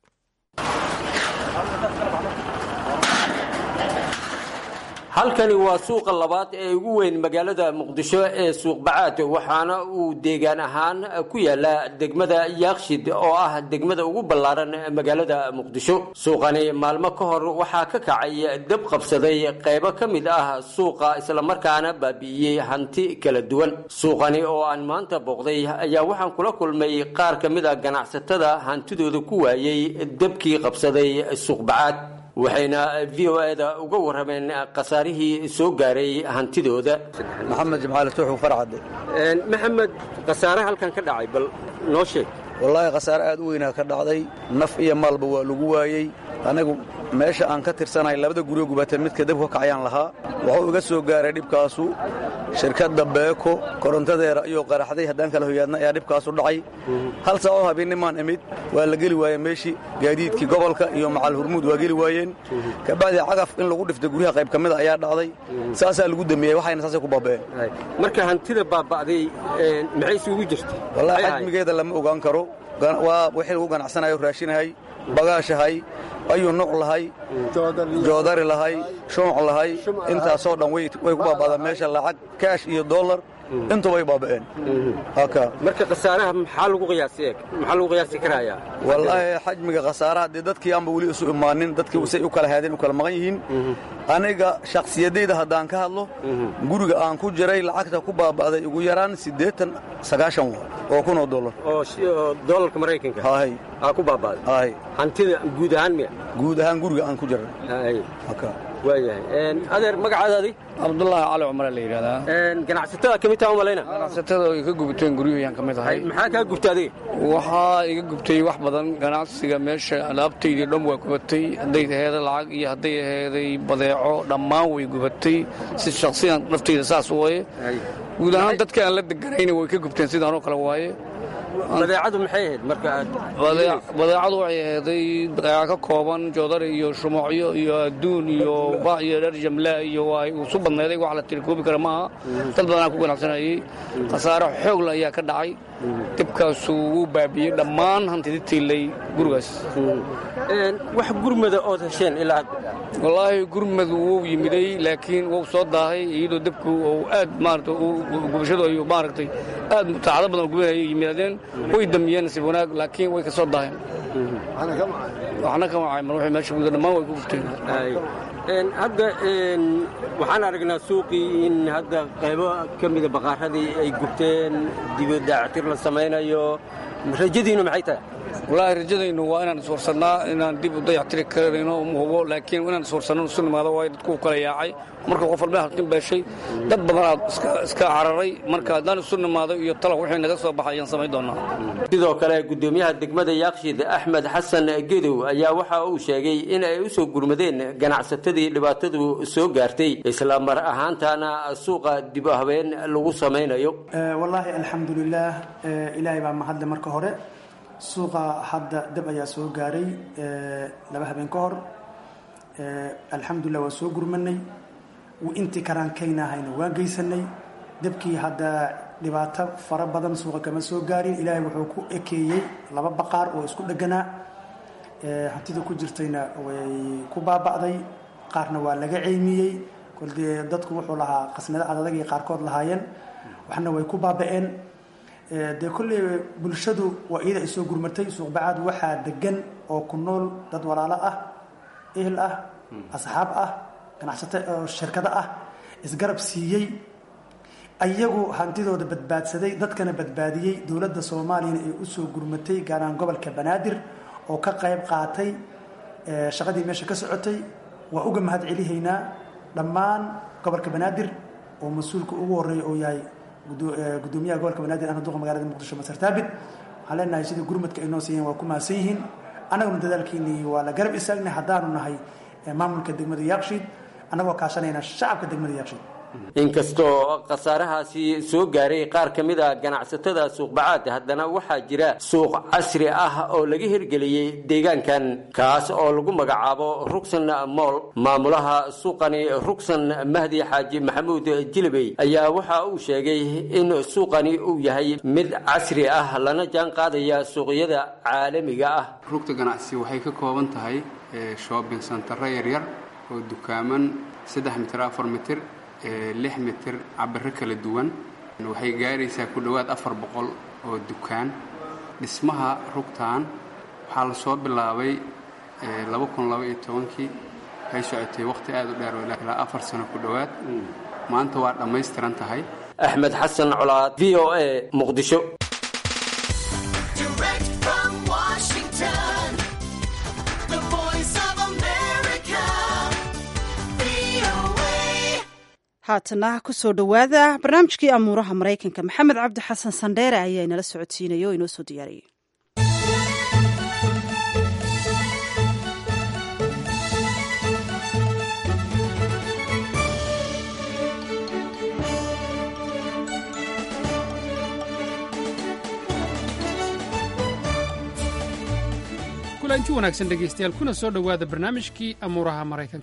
halkani waa suuqa labaad ee ugu weyn magaalada muqdisho ee suuq bacaad waxaana uu deegaan ahaan ku yaala degmada yaakshid oo ah degmada ugu ballaaran magaalada muqdisho suuqani maalmo ka hor waxaa ka kacay dab qabsaday qaybo ka mid ah suuqa islamarkaana baabi'iyey hanti kala duwan suuqani oo aan maanta booqday ayaa waxaan kula kulmay qaar ka mid a ganacsatada hantidooda ku waayey dabkii qabsaday suuq bacaad waxayna v o eda uga warrameen khasaarihii soo gaaray hantidooda maxamed jimcaali tuuxu farcadde maxamed khasaare halkan ka dhacay bal noo sheeg wallaahi khasaare aad u weynaa ka dhacday naf iyo maalba waa lagu waayey anigu meesha aan ka tirsanahay labada guryo gubata midka dabka ka kacayaan lahaa wuxuu iga soo gaaray dhibkaasu shirkadda beeko korontadeera iyo qaraxday haddaan kala hoyaadna ayaa dhibkaasu dhacay hal saacoo habeennimaan imid waa la geli waayeen meeshii gaadiidkii gobolka iyo macal hurmuud waa geli waayeen kabacdii cagaf in lagu dhiftay guryaha qayb ka mida ayaa dhacday saasaa lagu dambeeyey waxayna saasay ku baaba'een marka hantida baaba'day maxay isugu jirta wallaahi xajmigeeda lama ogaan karo waa wixii lagu ganacsanayo raashinahay bagaashahay ayuu nuuc lahay joodari lahay shumuc lahay intaasoo dhan way ku baaba'daan meesha lacag kaash iyo dollar intuba ay baaba'een haka marka khasaaraha maxaa lagu qiyaasi eeg maxaa lagu qiyaasi karayaa wallaahi xajmiga khasaaraha dee dadkii aanba weli isu imaanin dadkii say u kala haadeen u kala maqan yihiin aniga shakhsiyadayda haddaan ka hadlo guriga aan ku jiray lacagta ku baaba'day ugu yaraan siddeetan sagaashan wa oo kun oo dollar oo doolarka maraykanka hahay aa ku baaba'day hahay hantida guud ahaan miya guud ahaan guriga aan ku jiray hay haka waayahay adeer magacaadaadii cabdullaahi cali cumare la yidhahdaa ganacsatada ka mid taha umalayna ganacsatada ay ka gubteen guryahayaan ka mid ahay maxaa kaa gubta adiga waxaa iga gubtay wax badan ganacsiga meesha alaabtaydii dhan waa gubatay hadday aheeday lacag iyo hadday aheeday badeeco dhammaan way gubatay si shaksiyan naftayda saas waaye guud ahaan dadka aan la deganayna way ka gubteen sidaanoo kale waaye badeecadu maxay ahayd marka aad badeecadu waxay aheeday badeeca ka kooban joodari iyo shumoocyo iyo adduun iyo ba iyo dher jamla iyo waa isu badnayday wax la tirikoobi kara maaha dad badanaa ku ganacsanayay khasaare xoogla ayaa ka dhacay dibkaasu wuu baabiyey dhammaan hantidi tiilay gurigaas wax gurmada ood hesheen ilaa wallaahi gurmad wuu yimiday laakiin wuu soo daahay iyadoo dabku uu aad maarata gubashadu ay maaragtay aad saacado badan oo gubinayay yimaadeen way damiyeen nasiib wanaag laakiin way ka soo daaheen waxna kama cayman waxay meesha guda dhammaan way ku gubteen hadda waxaan aragnaa suuqii in hadda qaybo ka mida baqaaradii ay gubteen dibadaactir la samaynayo rajadiinu maxay tahay wallaahi rajadaynu waa inaan iswarsannaa inaan dib u dayactiri karayno hubo laakiin inaan iswarsanno isu nimaado waayo dadku kala yaacay marka qof walba halkin beeshay dad badanaa iska cararay marka haddaan isu nimaado iyo tala wixii naga soo baxay ayaan samayn doonaa sidoo kale gudoomiyaha degmada yaaqshid axmed xasan gedow ayaa waxa uu sheegay in ay u soo gurmadeen ganacsatadii dhibaatadu soo gaartay isla mar ahaantaana suuqa dib u habeen lagu samaynayo wallaahi alxamdulilaah ilaahay baa mahadle marka hore suuqa hadda dab ayaa soo gaaray laba habeen ka hor alxamdulilah waa soo gurmanay intii karaankaynaahayna waan geysanay dabkii hadda dhibaato fara badan suuqa kama soo gaarin ilaahay wuxuu ku ekeeyey laba baqaar oo isku dheganaa hantida ku jirtayna way ku baaba'day qaarna waa laga ceymiyey koldee dadku wuxuu lahaa qasnado adadagii qaarkood lahaayeen waxna way ku baaba'een dee kolley bulshadu waa iyada ay soo gurmatay suuqbacaad waxaa degan oo ku nool dad walaalo ah ehel ah asxaab ah ganacsato oo shirkado ah isgarab siiyey ayagu hantidooda badbaadsaday dadkana badbaadiyey dowladda soomaaliyana ay usoo gurmatay gaar ahaan gobolka banaadir oo ka qayb qaatay shaqadii meesha ka socotay waa uga mahad celihaynaa dhammaan gobolka banaadir oo mas-uulka ugu horeeya oo yahay gudoomiyaha gobolka banaadir ahna duqa magaalada muqdisho masar taabit waxaan leenahay sidii gurmadka ay noo siiyeen waa ku mahadsan yihiin annaguna dadaalkeenii waa la garab istaagnay haddaanu nahay maamulka degmada yaaqshiid annagoo kaashanayna shacabka degmada yaaqshiid inkastoo khasaarahaasi soo gaaray qaar ka mid a ganacsatada suuqbacaad haddana waxaa jira suuq casri ah oo laga hirgeliyey deegaankan kaas oo lagu magacaabo rugsan mool maamulaha suuqani rugsan mahdi xaaji maxamuud jilibey ayaa waxa uu sheegay in suuqani uu yahay mid casri ah lana jaan qaadaya suuqyada caalamiga ah rugta ganacsi waxay ka kooban tahay shoobin santaro yaryar oo dukaaman saddex mitir afar mitir lix mitir cabiro kala duwan waxay gaaraysaa ku dhowaad afar boqol oo dukaan dhismaha rugtan waxaa la soo bilaabay laba kun laba iyo tobankii waxay socotay wakhti aad u dheer ilaa afar sano ku dhowaad maanta waa dhammaystiran tahay axmed xasan colaad v o a muqdisho haatana kusoo dhowaada barnaamijkii amuuraha maraykanka maxamed cabdi xasan sandheere ayaa inala socodsiinaya oo inoo soo diyaariyey kulanti wanaagsan dhegaystayaal kuna soo dhowaada barnaamijkii amuuraha maraykanka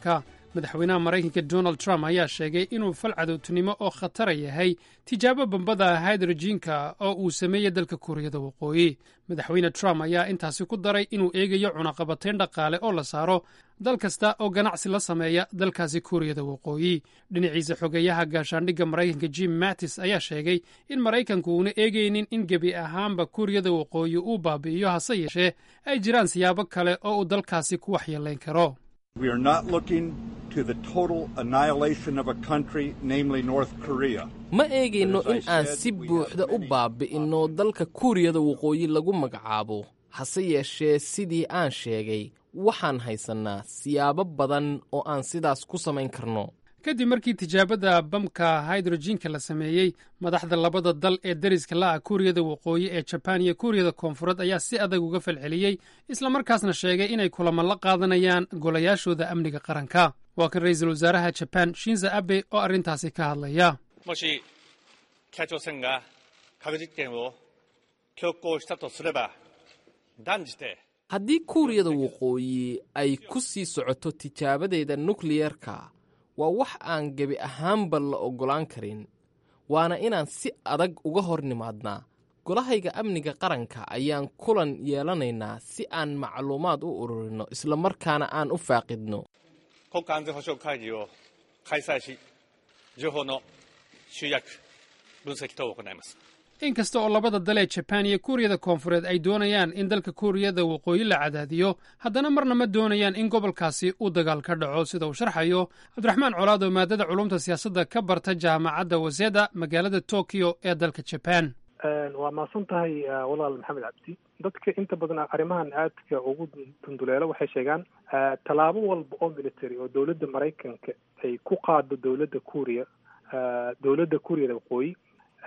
madaxweynaha maraykanka donald trump ayaa sheegay inuu fal cadowtinimo oo khatara yahay tijaabo bambada haydrojiinka oo uu sameeyey dalka kuuriyada waqooyi madaxweyne trump ayaa intaasi ku daray inuu eegayo cunaqabatayn dhaqaale oo la saaro dal kasta oo ganacsi la sameeya dalkaasi kuuriyada waqooyi dhinaciisa xogeeyaha gaashaandhigga maraykanka jim mattis ayaa sheegay in maraykanku uuna eegaynin in gebi ahaanba kuuriyada waqooyi uu baabi'iyo hase yeeshee ay jiraan siyaabo kale oo uu dalkaasi ku waxyeelayn karo We are not looking to the total annihilation of a country, namely North Korea. ma eegayno in aan si buuxda u baabi'inno dalka kuuriyada waqooyi lagu magacaabo hase yeeshee sidii aan sheegay waxaan haysannaa siyaabo badan oo aan sidaas ku samayn karno kadib markii tijaabada bamka haydrojiinka la sameeyey madaxda labada dal ee deriska la'ah kuuriyada waqooyi ee jabaan iyo kuuriyada koonfureed ayaa si adag uga falceliyey islamarkaasna sheegay inay kulamo la qaadanayaan golayaashooda amniga qaranka waa kan ra'iisul wasaaraha jabaan shinza abe oo arrintaasi ka hadlaya もし北朝鮮が核実験を強行したとすれば断じて haddii kuuriyada waqooyi ay ku sii socoto tijaabadeeda nukliyerka waa wax aan gebi ahaanba la oggolaan karin waana inaan si adag uga hor nimaadnaa golahayga amniga qaranka ayaan kulan yeelanaynaa si aan macluumaad u ururinno islamarkaana aan u faaqidno 国家安全保障会議を開催し情報の集約分析等を行います in kasta oo labada dal ee jabaan iyo kuuriyada koonfureed ay doonayaan in dalka kuuriyada waqooyi la cadaadiyo haddana marna ma doonayaan in gobolkaasi uu dagaal ka dhaco sida uu sharxayo cabdiraxmaan colaad oo maadada culumta siyaasadda ka barta jaamacadda waseda magaalada tokyo ee dalka jabaan waa mahadsan tahay walaal maxamed cabdi dadka inta badan arrimahan aadka ugu dunduleelo waxay sheegaan tallaabo walba oo military oo dowladda maraykanka ay ku qaado dowladda kuuriya dowladda kuuriyada waqooyi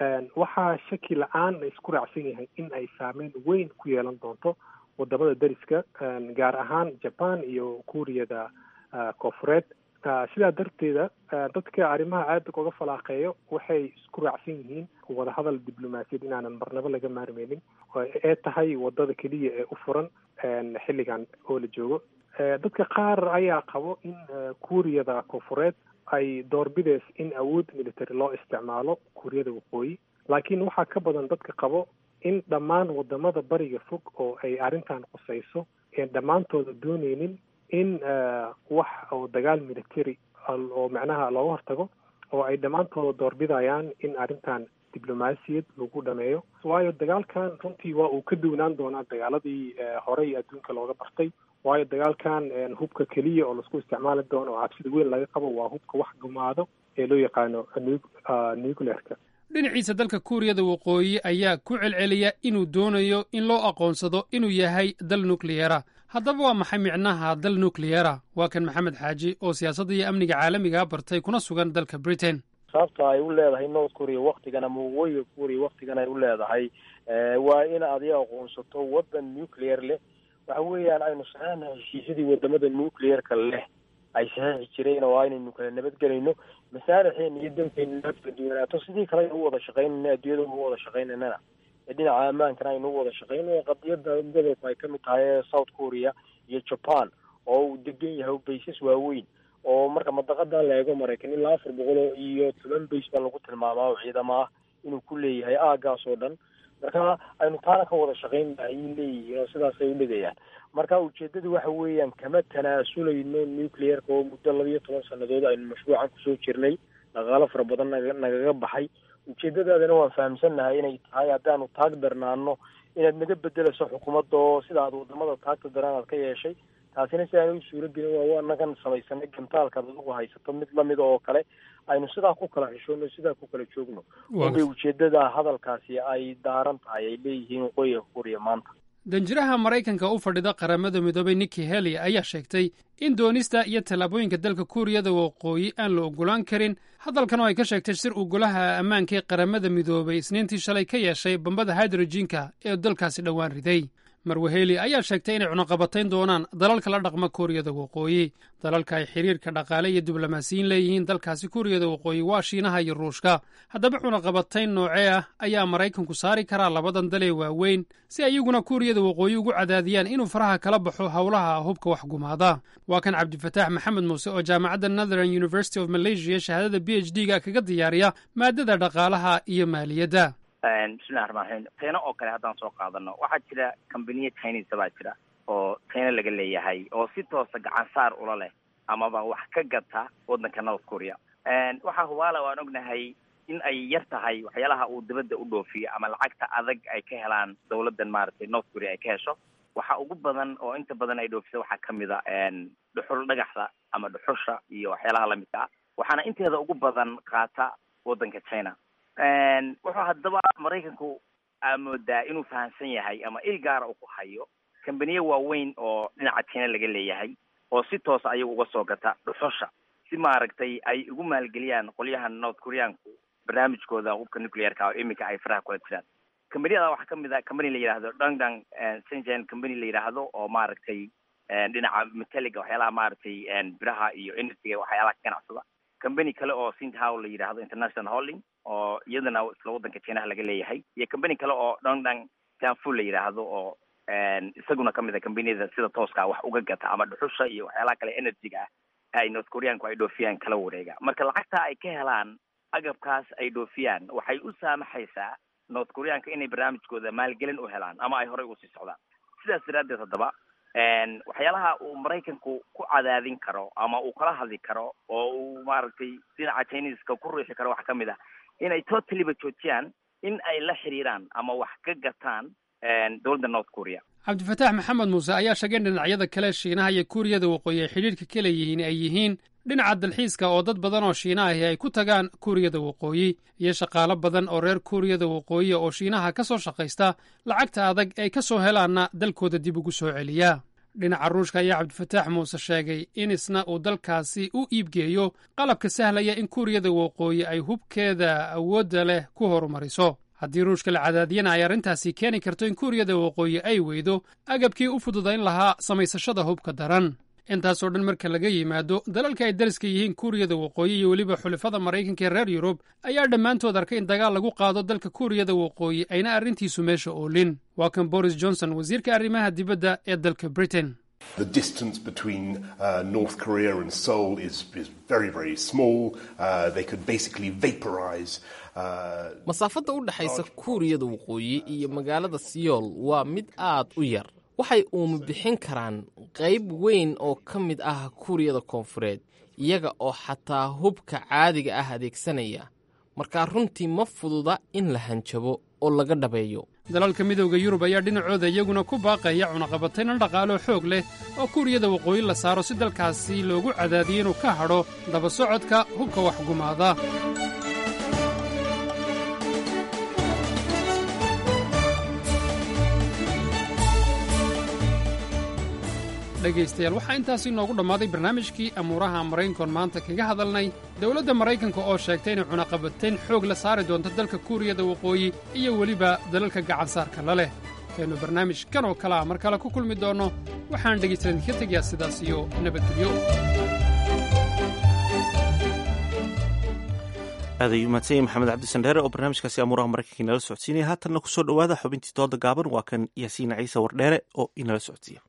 waxaa shaki la-aan isku raacsan yahay in ay saameyn weyn ku yeelan doonto wadamada deriska gaar ahaan jaban iyo kuuriyada koonfureed sidaa darteeda dadka arrimaha aada uga falaaqeeyo waxay isku raacsan yihiin wadahadal diblomaasiyad inaanan marnabo laga maarmeynin ee tahay wadada keliya ee u furan xilligan oo la joogo dadka qaar ayaa qabo in kuuriyada koonfureed ay doorbideys in awood military loo isticmaalo kuuriyada waqooyi laakiin waxaa ka badan dadka qabo in dhammaan wadamada bariga fog oo ay arrintan qusayso een dhammaantooda dooneynin in wax oo dagaal military oo macnaha looga hortago oo ay dhammaantooda doorbidayaan in arrintan diblomaasiyad lagu dhameeyo waayo dagaalkan runtii waa uu ka duwnaan doonaa dagaaladii horey adduunka looga bartay waayo dagaalkan hubka keliya oo laisku isticmaali doono oo cabsida weyn laga qabo waa hubka wax gumaado ee loo yaqaano nuclearka dhinaciisa dalka kuuriyada waqooyi ayaa ku celceliya inuu doonayo in loo aqoonsado inuu yahay dal nukliyera haddaba waa maxay micnaha dal nukliyera waa kan maxamed xaaji oo siyaasadda iyo amniga caalamiga bartay kuna sugan dalka britain sababta ay u leedahay north korea waktigan ama waqooyiga korea waktigan ay u leedahay waa in adiga aqoonsato waddan nuclear leh waxa weeyaan aynu saxeexna heshiisyadii wadamada nuclearka leh ay saxeexi jireen oo aynaynu kala nabadgelayno masaarixeena iyo dalkeena kala duwanaato sidii kale aynu u wada shaqaynayna adduunyada u wada shaqaynaynana ee dhinaca ammaankana aynu u wada shaqaynayo qadiyada gobolku ay kamid tahay ee south korea iyo japan oo uu degan yahay baysas waaweyn oo marka madaqadan la eego maraykan ilaa afar boqol iyo toban bays baa lagu tilmaamaa oo ciidamo ah inuu ku leeyahay aagaas oo dhan marka aynu taana ka wada shaqayn ayay leeyihiin oo sidaasay u dhigayaan marka ujeedada waxa weeyaan kama tanaasulayno nuclearka oo muddo laba iyo toban sanadood aynu mashruucan kusoo jirnay dhaqaalo fara badan naga nagaga baxay ujeedadaadana waan fahamsannahay inay tahay haddaanu taag darnaano inaad naga bedelayso xukuumadda oo sida aad wadamada taagta daran aad ka yeeshay taasina si aan u suuro gelin waa waa nagan samaysanay gantaalka ad adugu haysato mid lamida oo kale aynu sidaa ku kala xishoono sidaa ku kala joogno unbay ujeedada hadalkaasi ay daaran tahay ay leeyihiin waqooyiga kuuriya maanta danjiraha maraykanka u fadhida qaramada midoobay nikki heli ayaa sheegtay in doonista iyo tallaabooyinka dalka kuuriyada waqooyi aan la ogolaan karin hadalkan oo ay ka sheegtay sir uu golaha ammaanka ee qaramada midoobay isniintii shalay ka yeeshay bambada hydrojiinka ee dalkaasi dhowaan riday marwaheli ayaa sheegtay inay cunaqabatayn doonaan dalalka la dhaqma kuuriyada waqooyi dalalka ay xiriirka dhaqaale iyo diblomaasiyiin leeyihiin dalkaasi kuuriyada waqooyi waa shiinaha iyo ruushka haddaba cunaqabatayn noocee ah ayaa maraykanku saari karaa labadan dalee waaweyn si ayaguna kuuriyada waqooyi ugu cadaadiyaan inuu faraha kala baxo howlaha hubka wax gumaada waa kan cabdifataax maxamed muuse oo jaamacadda northern university of malaysia shahaadada b h d ga kaga diyaariya maadada dhaqaalaha iyo maaliyadda bismillahi raxmaan raxiim china oo kale haddaan soo qaadano waxaa jira combaniya chinese baa jira oo china laga leeyahay oo si toosa gacan saar ula leh amaba wax ka gata waddanka north korea waxaa hubaala waan ognahay in ay yar tahay waxyaalaha uu dibadda u dhoofiyo ama lacagta adag ay ka helaan dawladdan maaragtay north korea ay ka hesho waxa ugu badan oo inta badan ay dhoofisa waxaa kamid a dhuxul dhagaxda ama dhuxusha iyo waxyaalaha lamidka ah waxaana inteeda ugu badan qaata waddanka china wuxuu haddaba maraykanku moodaa inuu fahamsan yahay ama il gaara uu ku hayo kambaniye waaweyn oo dhinaca china laga leeyahay oo si toosa ayagu uga soo gata dhuxusha si maaragtay ay ugu maalgeliyaan qolyahan north koreaanku barnaamijkooda hubka nuclearka oo iminka ay faraha kula jiraan kambaniyada waxaa kamid a company la yidhaahdo dangdang sengen company la yidhaahdo oo maaragtay dhinaca metaliga waxyaalaha maaragtay biraha iyo energyga waxyaalaha ka ganacsada company kale oo sinthow la yidhaahdo international holding oo iyadana isla waddanka chinaha laga leeyahay iyo company kale oo dongdang janfu la yidhaahdo oo isaguna kamid a combaniyada sida tooska wax uga gata ama dhuxusha iyo waxyaalaha kale energyga ah ay north koreaanku ay dhoofiyaan kala wareega marka lacagta ay ka helaan agabkaas ay dhoofiyaan waxay u saamaxaysaa north koreaanka inay barnaamijkooda maalgelin u helaan ama ay horey usii socdaan sidaas daraaddeed haddaba waxyaalaha uu maraykanku ku cadaadin karo ama uu kala hadli karo oo uu maaragtay dhinaca chineska ku riixi karo waxaa kamid ah inay totaliba joojiyaan in ay la xiriiraan ama wax ka gataan dowladda north korea cabdifataax maxamed muuse ayaa sheegay in dhinacyada kale shiinaha iyo kuuriyada waqooyi ay xidhiirka ka leeyihiin ay yihiin dhinaca dalxiiska oo dad badan oo shiinaahi ay ku tagaan kuuriyada waqooyi iyo shaqaalo badan oo reer kuuriyada waqooyi oo shiinaha ka soo shaqaysta lacagta adag ay ka soo helaanna dalkooda dib ugu soo celiya dhinaca ruushka ayaa cabdifataax muuse sheegay in isna uu dalkaasi u iibgeeyo qalabka sahlaya in kuuriyada waqooyi ay hubkeeda awoodda leh ku horumariso haddii ruushka la cadaadiyana ay arrintaasi keeni karto in kuuriyada waqooyi ay weydo agabkii u fududayn lahaa samaysashada hubka daran intaasoo dhan marka laga yimaado dalalka ay dariska yihiin kuuriyada waqooyi iyo weliba xulafada maraykanka ee reer yurub ayaa dhammaantood arkay in dagaal lagu qaado dalka kuuriyada waqooyi ayna arrintiisu meesha oolin waa kan boris johnson wasiirka arrimaha dibadda ee dalka britain The distance between uh, North Korea and Seoul is, is very, very small. Uh, they could basically vaporize. Uh, masaafadda u dhexaysa kuuriyada waqooyi iyo magaalada siyool waa mid aad u yar waxay uuma bixin karaan qayb weyn oo ka mid ah kuuriyada koonfureed iyaga oo xataa hubka caadiga ah adeegsanaya markaa runtii ma fududa in la hanjabo oo laga dhabeeyo dalalka midowda yurub ayaa dhinacooda iyaguna ku baaqaya cunaqabatayna dhaqaalo xoog leh oo kuuriyada waqooyi la saaro si dalkaasi loogu cadaadiyo inuu ka hadho daba socodka hubka waxgumaada dhegaystayaal waxaa intaasi noogu dhammaaday barnaamijkii amuuraha maraykankoon maanta kaga hadalnay dowladda maraykanka oo sheegtay inay cunaqabatayn xoog la saari doonto dalka kuuriyada waqooyi iyo weliba dalalka gacansaarka la leh kaynu barnaamij kan oo kale a mar kale ku kulmi doonno waxaan dhegaystayaal idinka tegayaa sidaas iyo nabadgelyo aad ayuu mahadsan maxamed cabdisandheere oo barnaamijkaasi amuuraha maraykanka inala socodsiinaya haatanna kusoo dhowaada xubintii dooda gaaban waa kan yaasiin ciise wardheere oo inala socodsiiya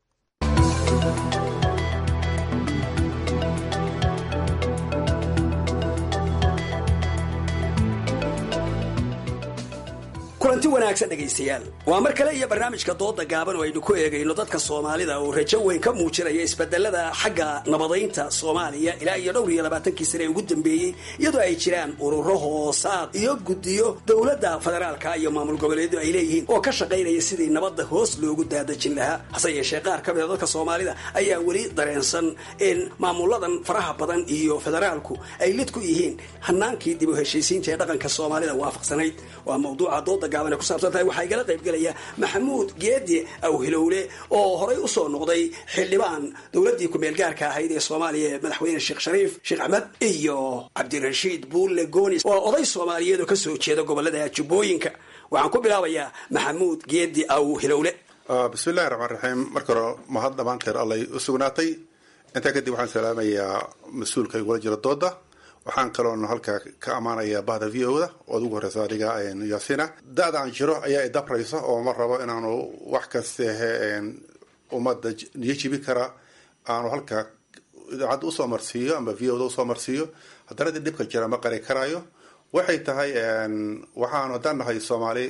kulanti wanaagsan dhegaystayaal waa mar kale iyo barnaamijka dooda gaaban oo aynu ku eegayno dadka soomaalida oo rajo weyn ka muujinaya isbedelada xagga nabadaynta soomaaliya ilaa iyo dhowr iyo labaatankii sane ee ugu dambeeyey iyadoo ay jiraan ururo hoosaad iyo guddiyo dowladda federaalka iyo maamul goboleedu ay leeyihiin oo ka shaqaynaya sidii nabadda hoos loogu daadajin lahaa hase yeeshee qaar ka mida dadka soomaalida ayaa weli dareensan in maamuladan faraha badan iyo federaalku ay lid ku yihiin hanaankii dib u heshiisiinta ee dhaqanka soomaalida waafaqsanayd waa mawduuca dooda gaaban ay ku saabsan tahay waxaa igala qayb gelaya maxamuud geedi awhilowle oo horay usoo noqday xildhibaan dowladdii ku-meel gaarka ahayd ee soomaaliya ee madaxweyne sheekh shariif sheekh axmed iyo cabdirashiid buulle goonis oo oday soomaaliyeed oo kasoo jeeda gobolada jubbooyinka waxaan ku bilaabayaa maxamuud geedi awhilowle bismillahi raxmaan raxiim marka hore mahad dhammaanteed allay u sugnaatay intaa kadib waxaan salaamayaa mas-uulka igula jira dooda waxaan kaloon halkaa ka ammaanayaa bahda v o da ood ugu horeysa adiga yaasina da-da aan jiro ayaa idabraysa oo ma rabo inaanu wax kastehe ummadda niyo jibi kara aanu halkaa idaacadda usoo marsiiyo ama v o da usoo marsiiyo haddana dib dhibka jira ma qari karaayo waxay tahay waxaanu haddaan nahay soomaali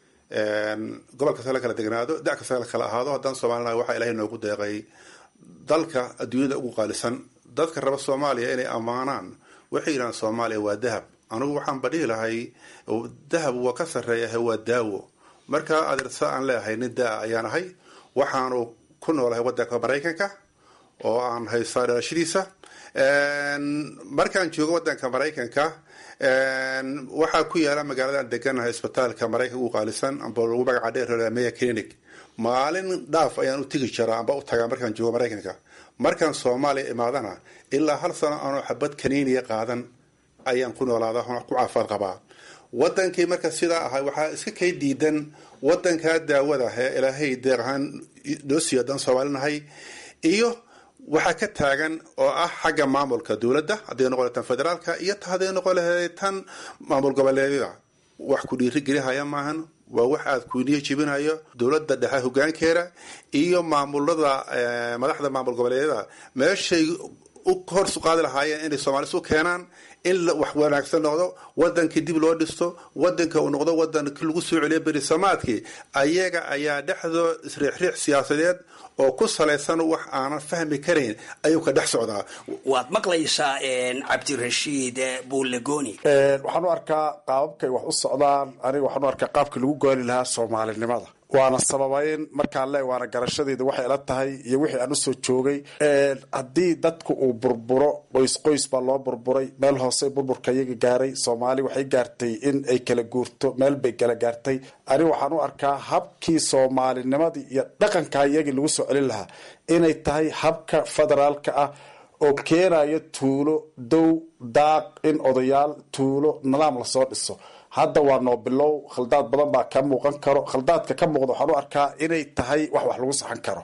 gobol kasta la kala degnaado da kasta la kala ahaado haddaan soomaali nahay waxaa ilahay noogu deeqay dalka adduunyada ugu qaalisan dadka raba soomaaliya inay ammaanaan waxay yidhahaan soomaaliya waa dahab anigu waxaan badhihi lahay dahab waa ka sarreeyahay waa daawo marka adeersa aan leeyahay nin daa ayaan ahay waxaanu ku noolahay wadanka maraykanka oo aan haystaa dhalashadiisa markaan joogo wadanka maraykanka waxaa ku yaala magaaladaan deganahay isbitaalka maraykanka ugu qaalisan amba lagu magaca dheer meya clinic maalin dhaaf ayaan u tegi jiraa amba u tagaa markaan joogo maraykanka markaan soomaaliya imaadana ilaa hal sano aanoo xabad kaniiniya qaadan ayaan ku noolaada ku caafaad qabaa wadankii marka sidaa ahay waxaa iska kay diidan wadankaa daawada ee ilaahay deeq ahaan noo siiyo haddaan soomaali nahay iyo waxaa ka taagan oo ah xagga maamulka dowladda hadday noqon tan federaalka iyo hadday noqon lahayd tan maamul goboleedyada wax ku dhiirigelihaya maahan waa wax aada kuniyo jibinayo dowladda dhexe hogaankeeda iyo maamulada madaxda maamul goboleedyada meeshay u horsu qaadi lahaayeen inay soomaalis u keenaan in wax wanaagsan noqdo wadankii dib loo dhisto wadanka uu noqdo wadankii lagu soo celiyo berisamaadkii ayaga ayaa dhexdoo isriixriix siyaasadeed oo ku salaysan wax aanan fahmi karayn ayuu ka dhex socdaa waad maqlaysaa cabdirashiid buulegoni waxaan u arkaa qaababkay wax u socdaan aniga waxaan u arkaa qaabkii lagu gooni lahaa soomaalinimada waana sababayn markaan le waana garashadeeda waxay ila tahay iyo wixii aan usoo joogay haddii dadku uu burburo qoys qoys baa loo burburay meel hoose burburka iyaga gaaray soomaali waxay gaartay in ay kala guurto meel bay kala gaartay aniga waxaan u arkaa habkii soomaalinimadii iyo dhaqanka iyagii lagu soo celin lahaa inay tahay habka federaalka ah oo keenayo tuulo dow daaq in odayaal tuulo nidaam lasoo dhiso hadda waa noo bilow khaldaad badan baa ka muuqan karo khaldaadka ka muuqda waxaan u arkaa inay tahay wax wax lagu saxan karo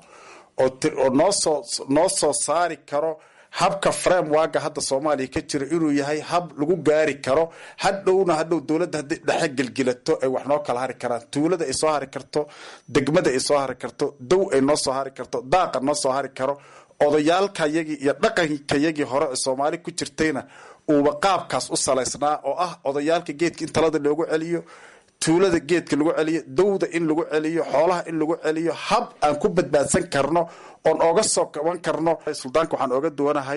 oo noosoo noo soo saari karo habka framewaga hadda soomaaliya ka jira inuu yahay hab lagu gaari karo hadhowna hadhow dowladda haddii dhexe gelgilato ay wax noo kala hari karaan tuulada ay soo hari karto degmada ay soo hari karto dow ay noo soo hari karto daaqa noo soo hari karo odayaalkayagii iyo dhaqankayagii hore ee soomaali ku jirtayna uuba qaabkaas u salaysnaa oo ah odayaalka geedka in talada loogu celiyo tuulada geedka lagu celiyo dowda in lagu celiyo xoolaha in lagu celiyo hab aan ku badbaadsan karno oon ooga soo kaban karno suldaanka waxaan ooga duwanahay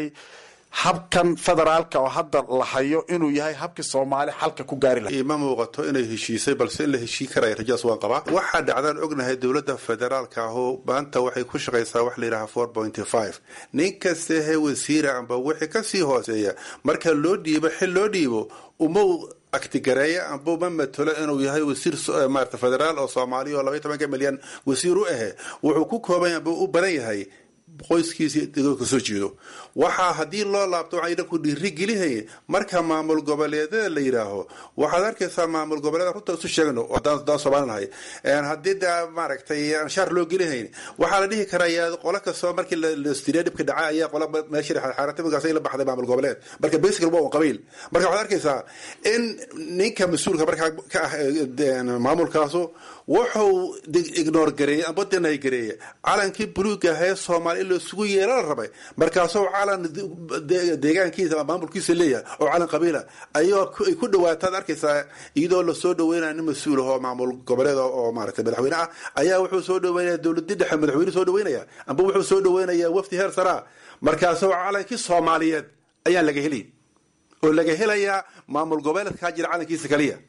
habkan federaalka oo hadda la hayo inuu yahay habkii soomaali xalka ku gaari laha ima muuqato inay heshiisay balse in la heshii karaya rajadaas waan qabaa waxaa dhacdaan ognahay dowladda federaalka ahu maanta waxay ku shaqaysaa wax layidhaha four pointy five nin kastehe wasiira amba wixii kasii hooseeya marka loo dhiibo xil loo dhiibo uma aktigareeya amba uma matalo inuu yahay wasiir maarata federaal oo soomaaliya oo labaiy tobanka milyan wasiir u ahe wuxuu ku kooban amba u badan yahay qoyskiisa degooda kasoo jeedo waxaa haddii loo laabto waxaa idhanku dhiiri gelihay marka maamul goboleedyada la yidhaaho waxaad arkaysaa maamul goboleeda runta isu sheegno daan soomaali nahay haddii da maaragtay anshaar loo gelihayn waxaa la dhihi karaa yaa qolo kastoo markii lastiriya dhibka dhaca ayaa qola meesha xaarata markaas la baxday maamul goboleed marka basically waa un qabiil marka waxaad arkaysaa in ninka mas-uulka markaa ka ah maamulkaasu wuxuu ignore gareeyey amba denay gareeyey calankii buluuga ahee soomaali in laisugu yeela la rabay markaasoo calan deegaankiisa maamulkiisa leeyahay oo calan qabiila ayoo ay ku dhawaataad arkaysaa iyadoo lasoo dhaweynaya nin mas-uul ah oo maamul goboleed oo maaragtay madaxweyne ah ayaa wuxuu soo dhaweynaya dowladii dhexe madaxweyne soo dhaweynaya amba wuxuu soo dhaweynaya wafdi heer saraa markaasoo calankii soomaaliyeed ayaan laga helay oo laga helayaa maamul goboleedkaa jira calankiisa kaliya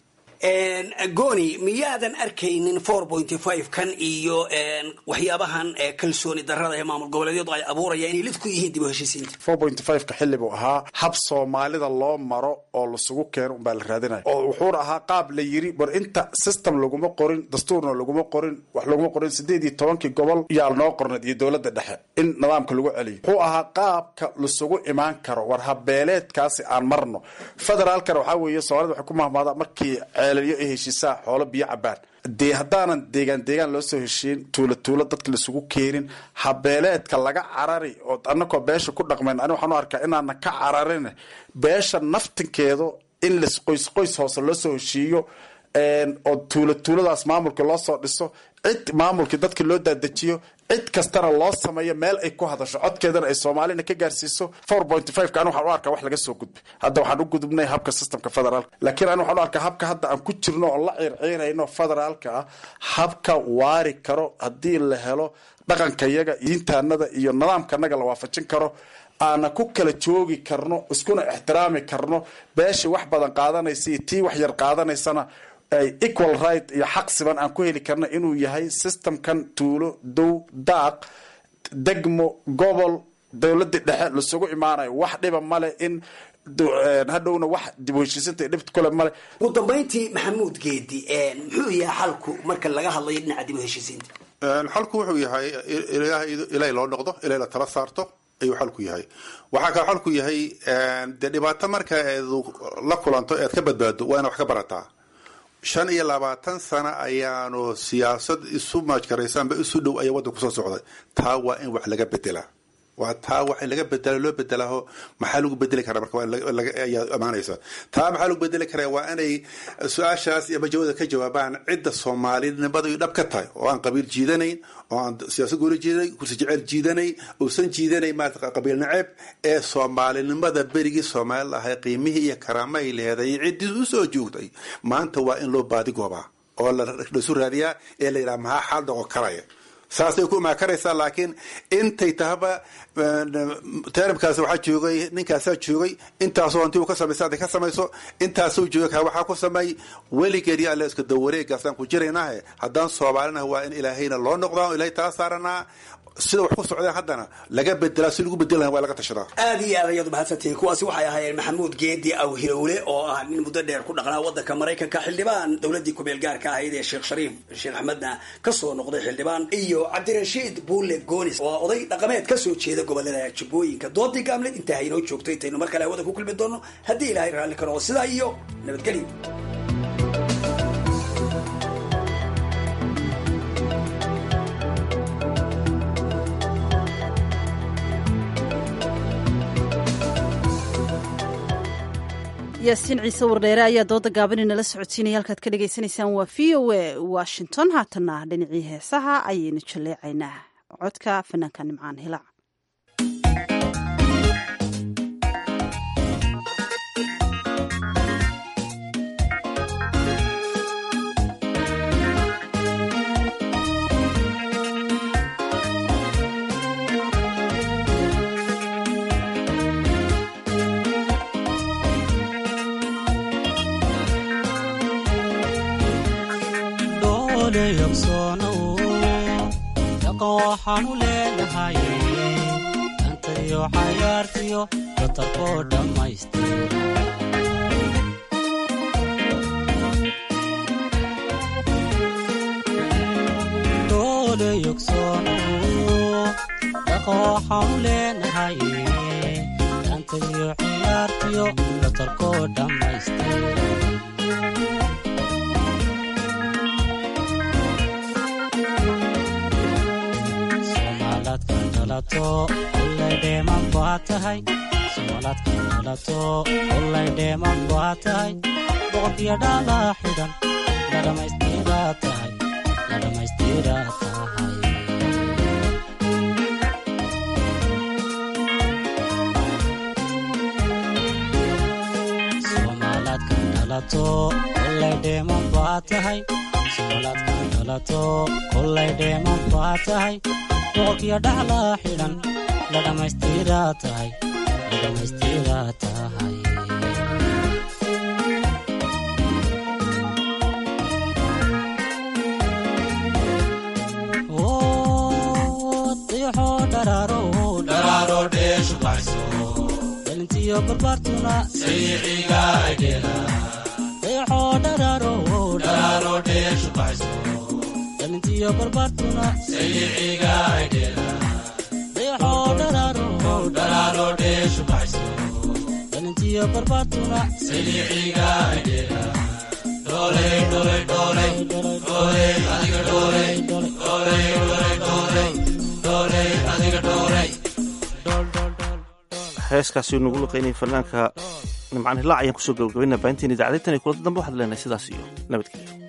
goni miyaadan arkaynin four pointy five kan iyo waxyaabahan kalsooni darada ee maamul goboleedyadu ay abuurayaan inay lid ku yihiin dib u heshiisiinta four pointy five ka xilli buu ahaa hab soomaalida loo maro oo lasugu keeno unbaa la raadinaya oo wuxuuna ahaa qaab la yiri war inta system laguma qorin dastuurna laguma qorin wax looguma qorin sideed iyo tobankii gobol yaa noo qorneed iyo dowladda dhexe in nidaamka lagu celiyo wuxuu ahaa qaabka lasugu imaan karo war habeeleedkaasi aan marno federaalkana waxaa weeye soomaalida waxay ku mahmaadaa markii ceelaliyo ay heshiisaa xoolo biyo cabaan dee haddaanan deegaan deegaan loo soo heshiin tuulo tuulo dadka laisugu keenin habeeleedka laga carari oo anakoo beesha ku dhaqmayn ani waxaan u arkaa inaanan ka cararin beesha naftinkeedu in las qoys qoys hoose loo soo heshiiyo oo tuulo tuuladaas maamulka loo soo dhiso cid maamulkii dadka loo daadejiyo cid kastana loo sameeyo meel ay ku hadasho codkeedana ay soomaalina ka gaarsiiso four point five ka ani waxaan u arkaa wax laga soo gudbay hadda waxaan u gudubnay habka systemka federaalka laakiin ani waxaan u arkaa habka hadda aan ku jirno oo la ciirciirayno federaalka ah habka waari karo haddii la helo dhaqanka yaga diintaanada iyo nidaamkanaga la waafajin karo aana ku kala joogi karno iskuna ixtiraami karno beeshii wax badan qaadanaysa iyo tii wax yar qaadanaysana ay equal right iyo xaq siban aan ku heli karna inuu yahay systemkan tuulo dow daaq degmo gobol dowladii dhexe lasugu imaanayo wax dhiba male in hadhowna wax dib u heshiisinta dhibta kule male ugu dambayntii maxamuud geedi muxuu yahay xalku marka laga hadlayo dhinaca dib u heshiisiinta xalku wuxuu yahay ilaahay loo noqdo ilaahay la tala saarto ayuu xalku yahay waxaa kale xalku yahay dee dhibaato marka eed la kulanto eed ka badbaado waa ina wax ka barataa shan iyo labaatan sano ayaanu siyaasad isu maajkaraysanba isu dhow ayaa waddan kusoo socday taa waa in wax laga bedelaa waa taa wax in laga bedela loo bedelaho maxaa lagu bedeli karaa marka ayaa imaanaysa taa maxaa lagu bedeli karaa waa inay su-aashaas iyo majawada ka jawaabaan cidda soomaalinimada dhab ka tahay oo aan qabiil jiidanayn oo aan siyaasad gooli jiidanay kursi jeceyl jiidanay uusan jiidanay maarata qabiil naceeb ee soomaalinimada berigii soomaali lahay qiimihii iyo karaamahay leeday ciddii usoo joogtay maanta waa in loo baadigoobaa oo laisu raadiyaa ee la yidhaha maxaa xaal dhaqo karaya saasay ku imaakaraysaa laakiin intay tahaba teramkaas waxaa joogay ninkaasaa joogay intaasoo hanti uu ka samaysa hadday ka samayso intaasuu joogay kaa waxaa ku sameey weligeed iyo alle iska dawareegaasaan ku jiraynahe haddaan soomaalinaha waa in ilaahayna loo noqdaa ilahay tala saaranaa sida wax ku socdeen haddana laga bedelaa si lagu bedeli laha waa laga tashadaa aad iyo aad ayaad mahadsantihiin kuwaasi waxay ahaayeen maxamuud geedi awhilowle oo ah nin muddo dheer ku dhaqnaa waddanka maraykanka xildhibaan dowladdii kumeel gaarka ahayd ee sheekh shariif sheekh axmedna kasoo noqday xildhibaan iyo cabdirashiid buule goonis oo oday dhaqameed kasoo jeeda gobolada jubbooyinka doodii gaamleed intaa haynoo joogto intaynu mar kale hawada ku kulmi doono haddii ilaahay raalli ka noqo sidaa iyo nabadgelyo yaasiin ciise wardheere ayaa dooda gaaban inala socodsiinaya halkaad ka dhagaysanaysaan waa v o a washington haatana dhinacii heesaha ayaynu jaleecaynaa codka fanaanka nimcaan hilac dhaqan waxaanu leenahay dantayo cayaartiyo datarkoo dhammaystira doole yogsoono dhaqan waxaanu leenahay dantayo cayaartiyo datarkoo dhammaystira ullaydheeman baa tahay somaalaadka dhalato ullaydheeman baa tahay boqorkiyo dhalaa xidhan la dhammaystiraa tahay la dhammaystiraa tahay somaalaadka dhalato ullaydheeman baa tahay somaalaadka dhalato ullaydheeman baa tahay boqorkiyo dhaclaa xidhan la dhammaystiraa tahay la dhammaystiraa tahay dayaxoo dharaaro dharaaro dheeshu baxso dhalintiyo barbaartuna sayixiga aydheela dayaxoo dharaaro dharaaro dheeshu baxso dhalintiyo barbaartuna sayiciga aydheera dayaxoo dharaaro dheeshu baxayso dhalintiyo barbaartuna sayiciga aydheera dhooley dhooley dhooley dhooley adiga dhooley dhooley dhooley dhooley dhooley adiga dhooley heeskaasi nagu luqaynayay fanaanka nimcaan hilaac ayaan kusoo gabagabaynaa baahinteen idaacadaytan iyo kulada dambe waxaad leenahay sidaas iyo nabadgelyo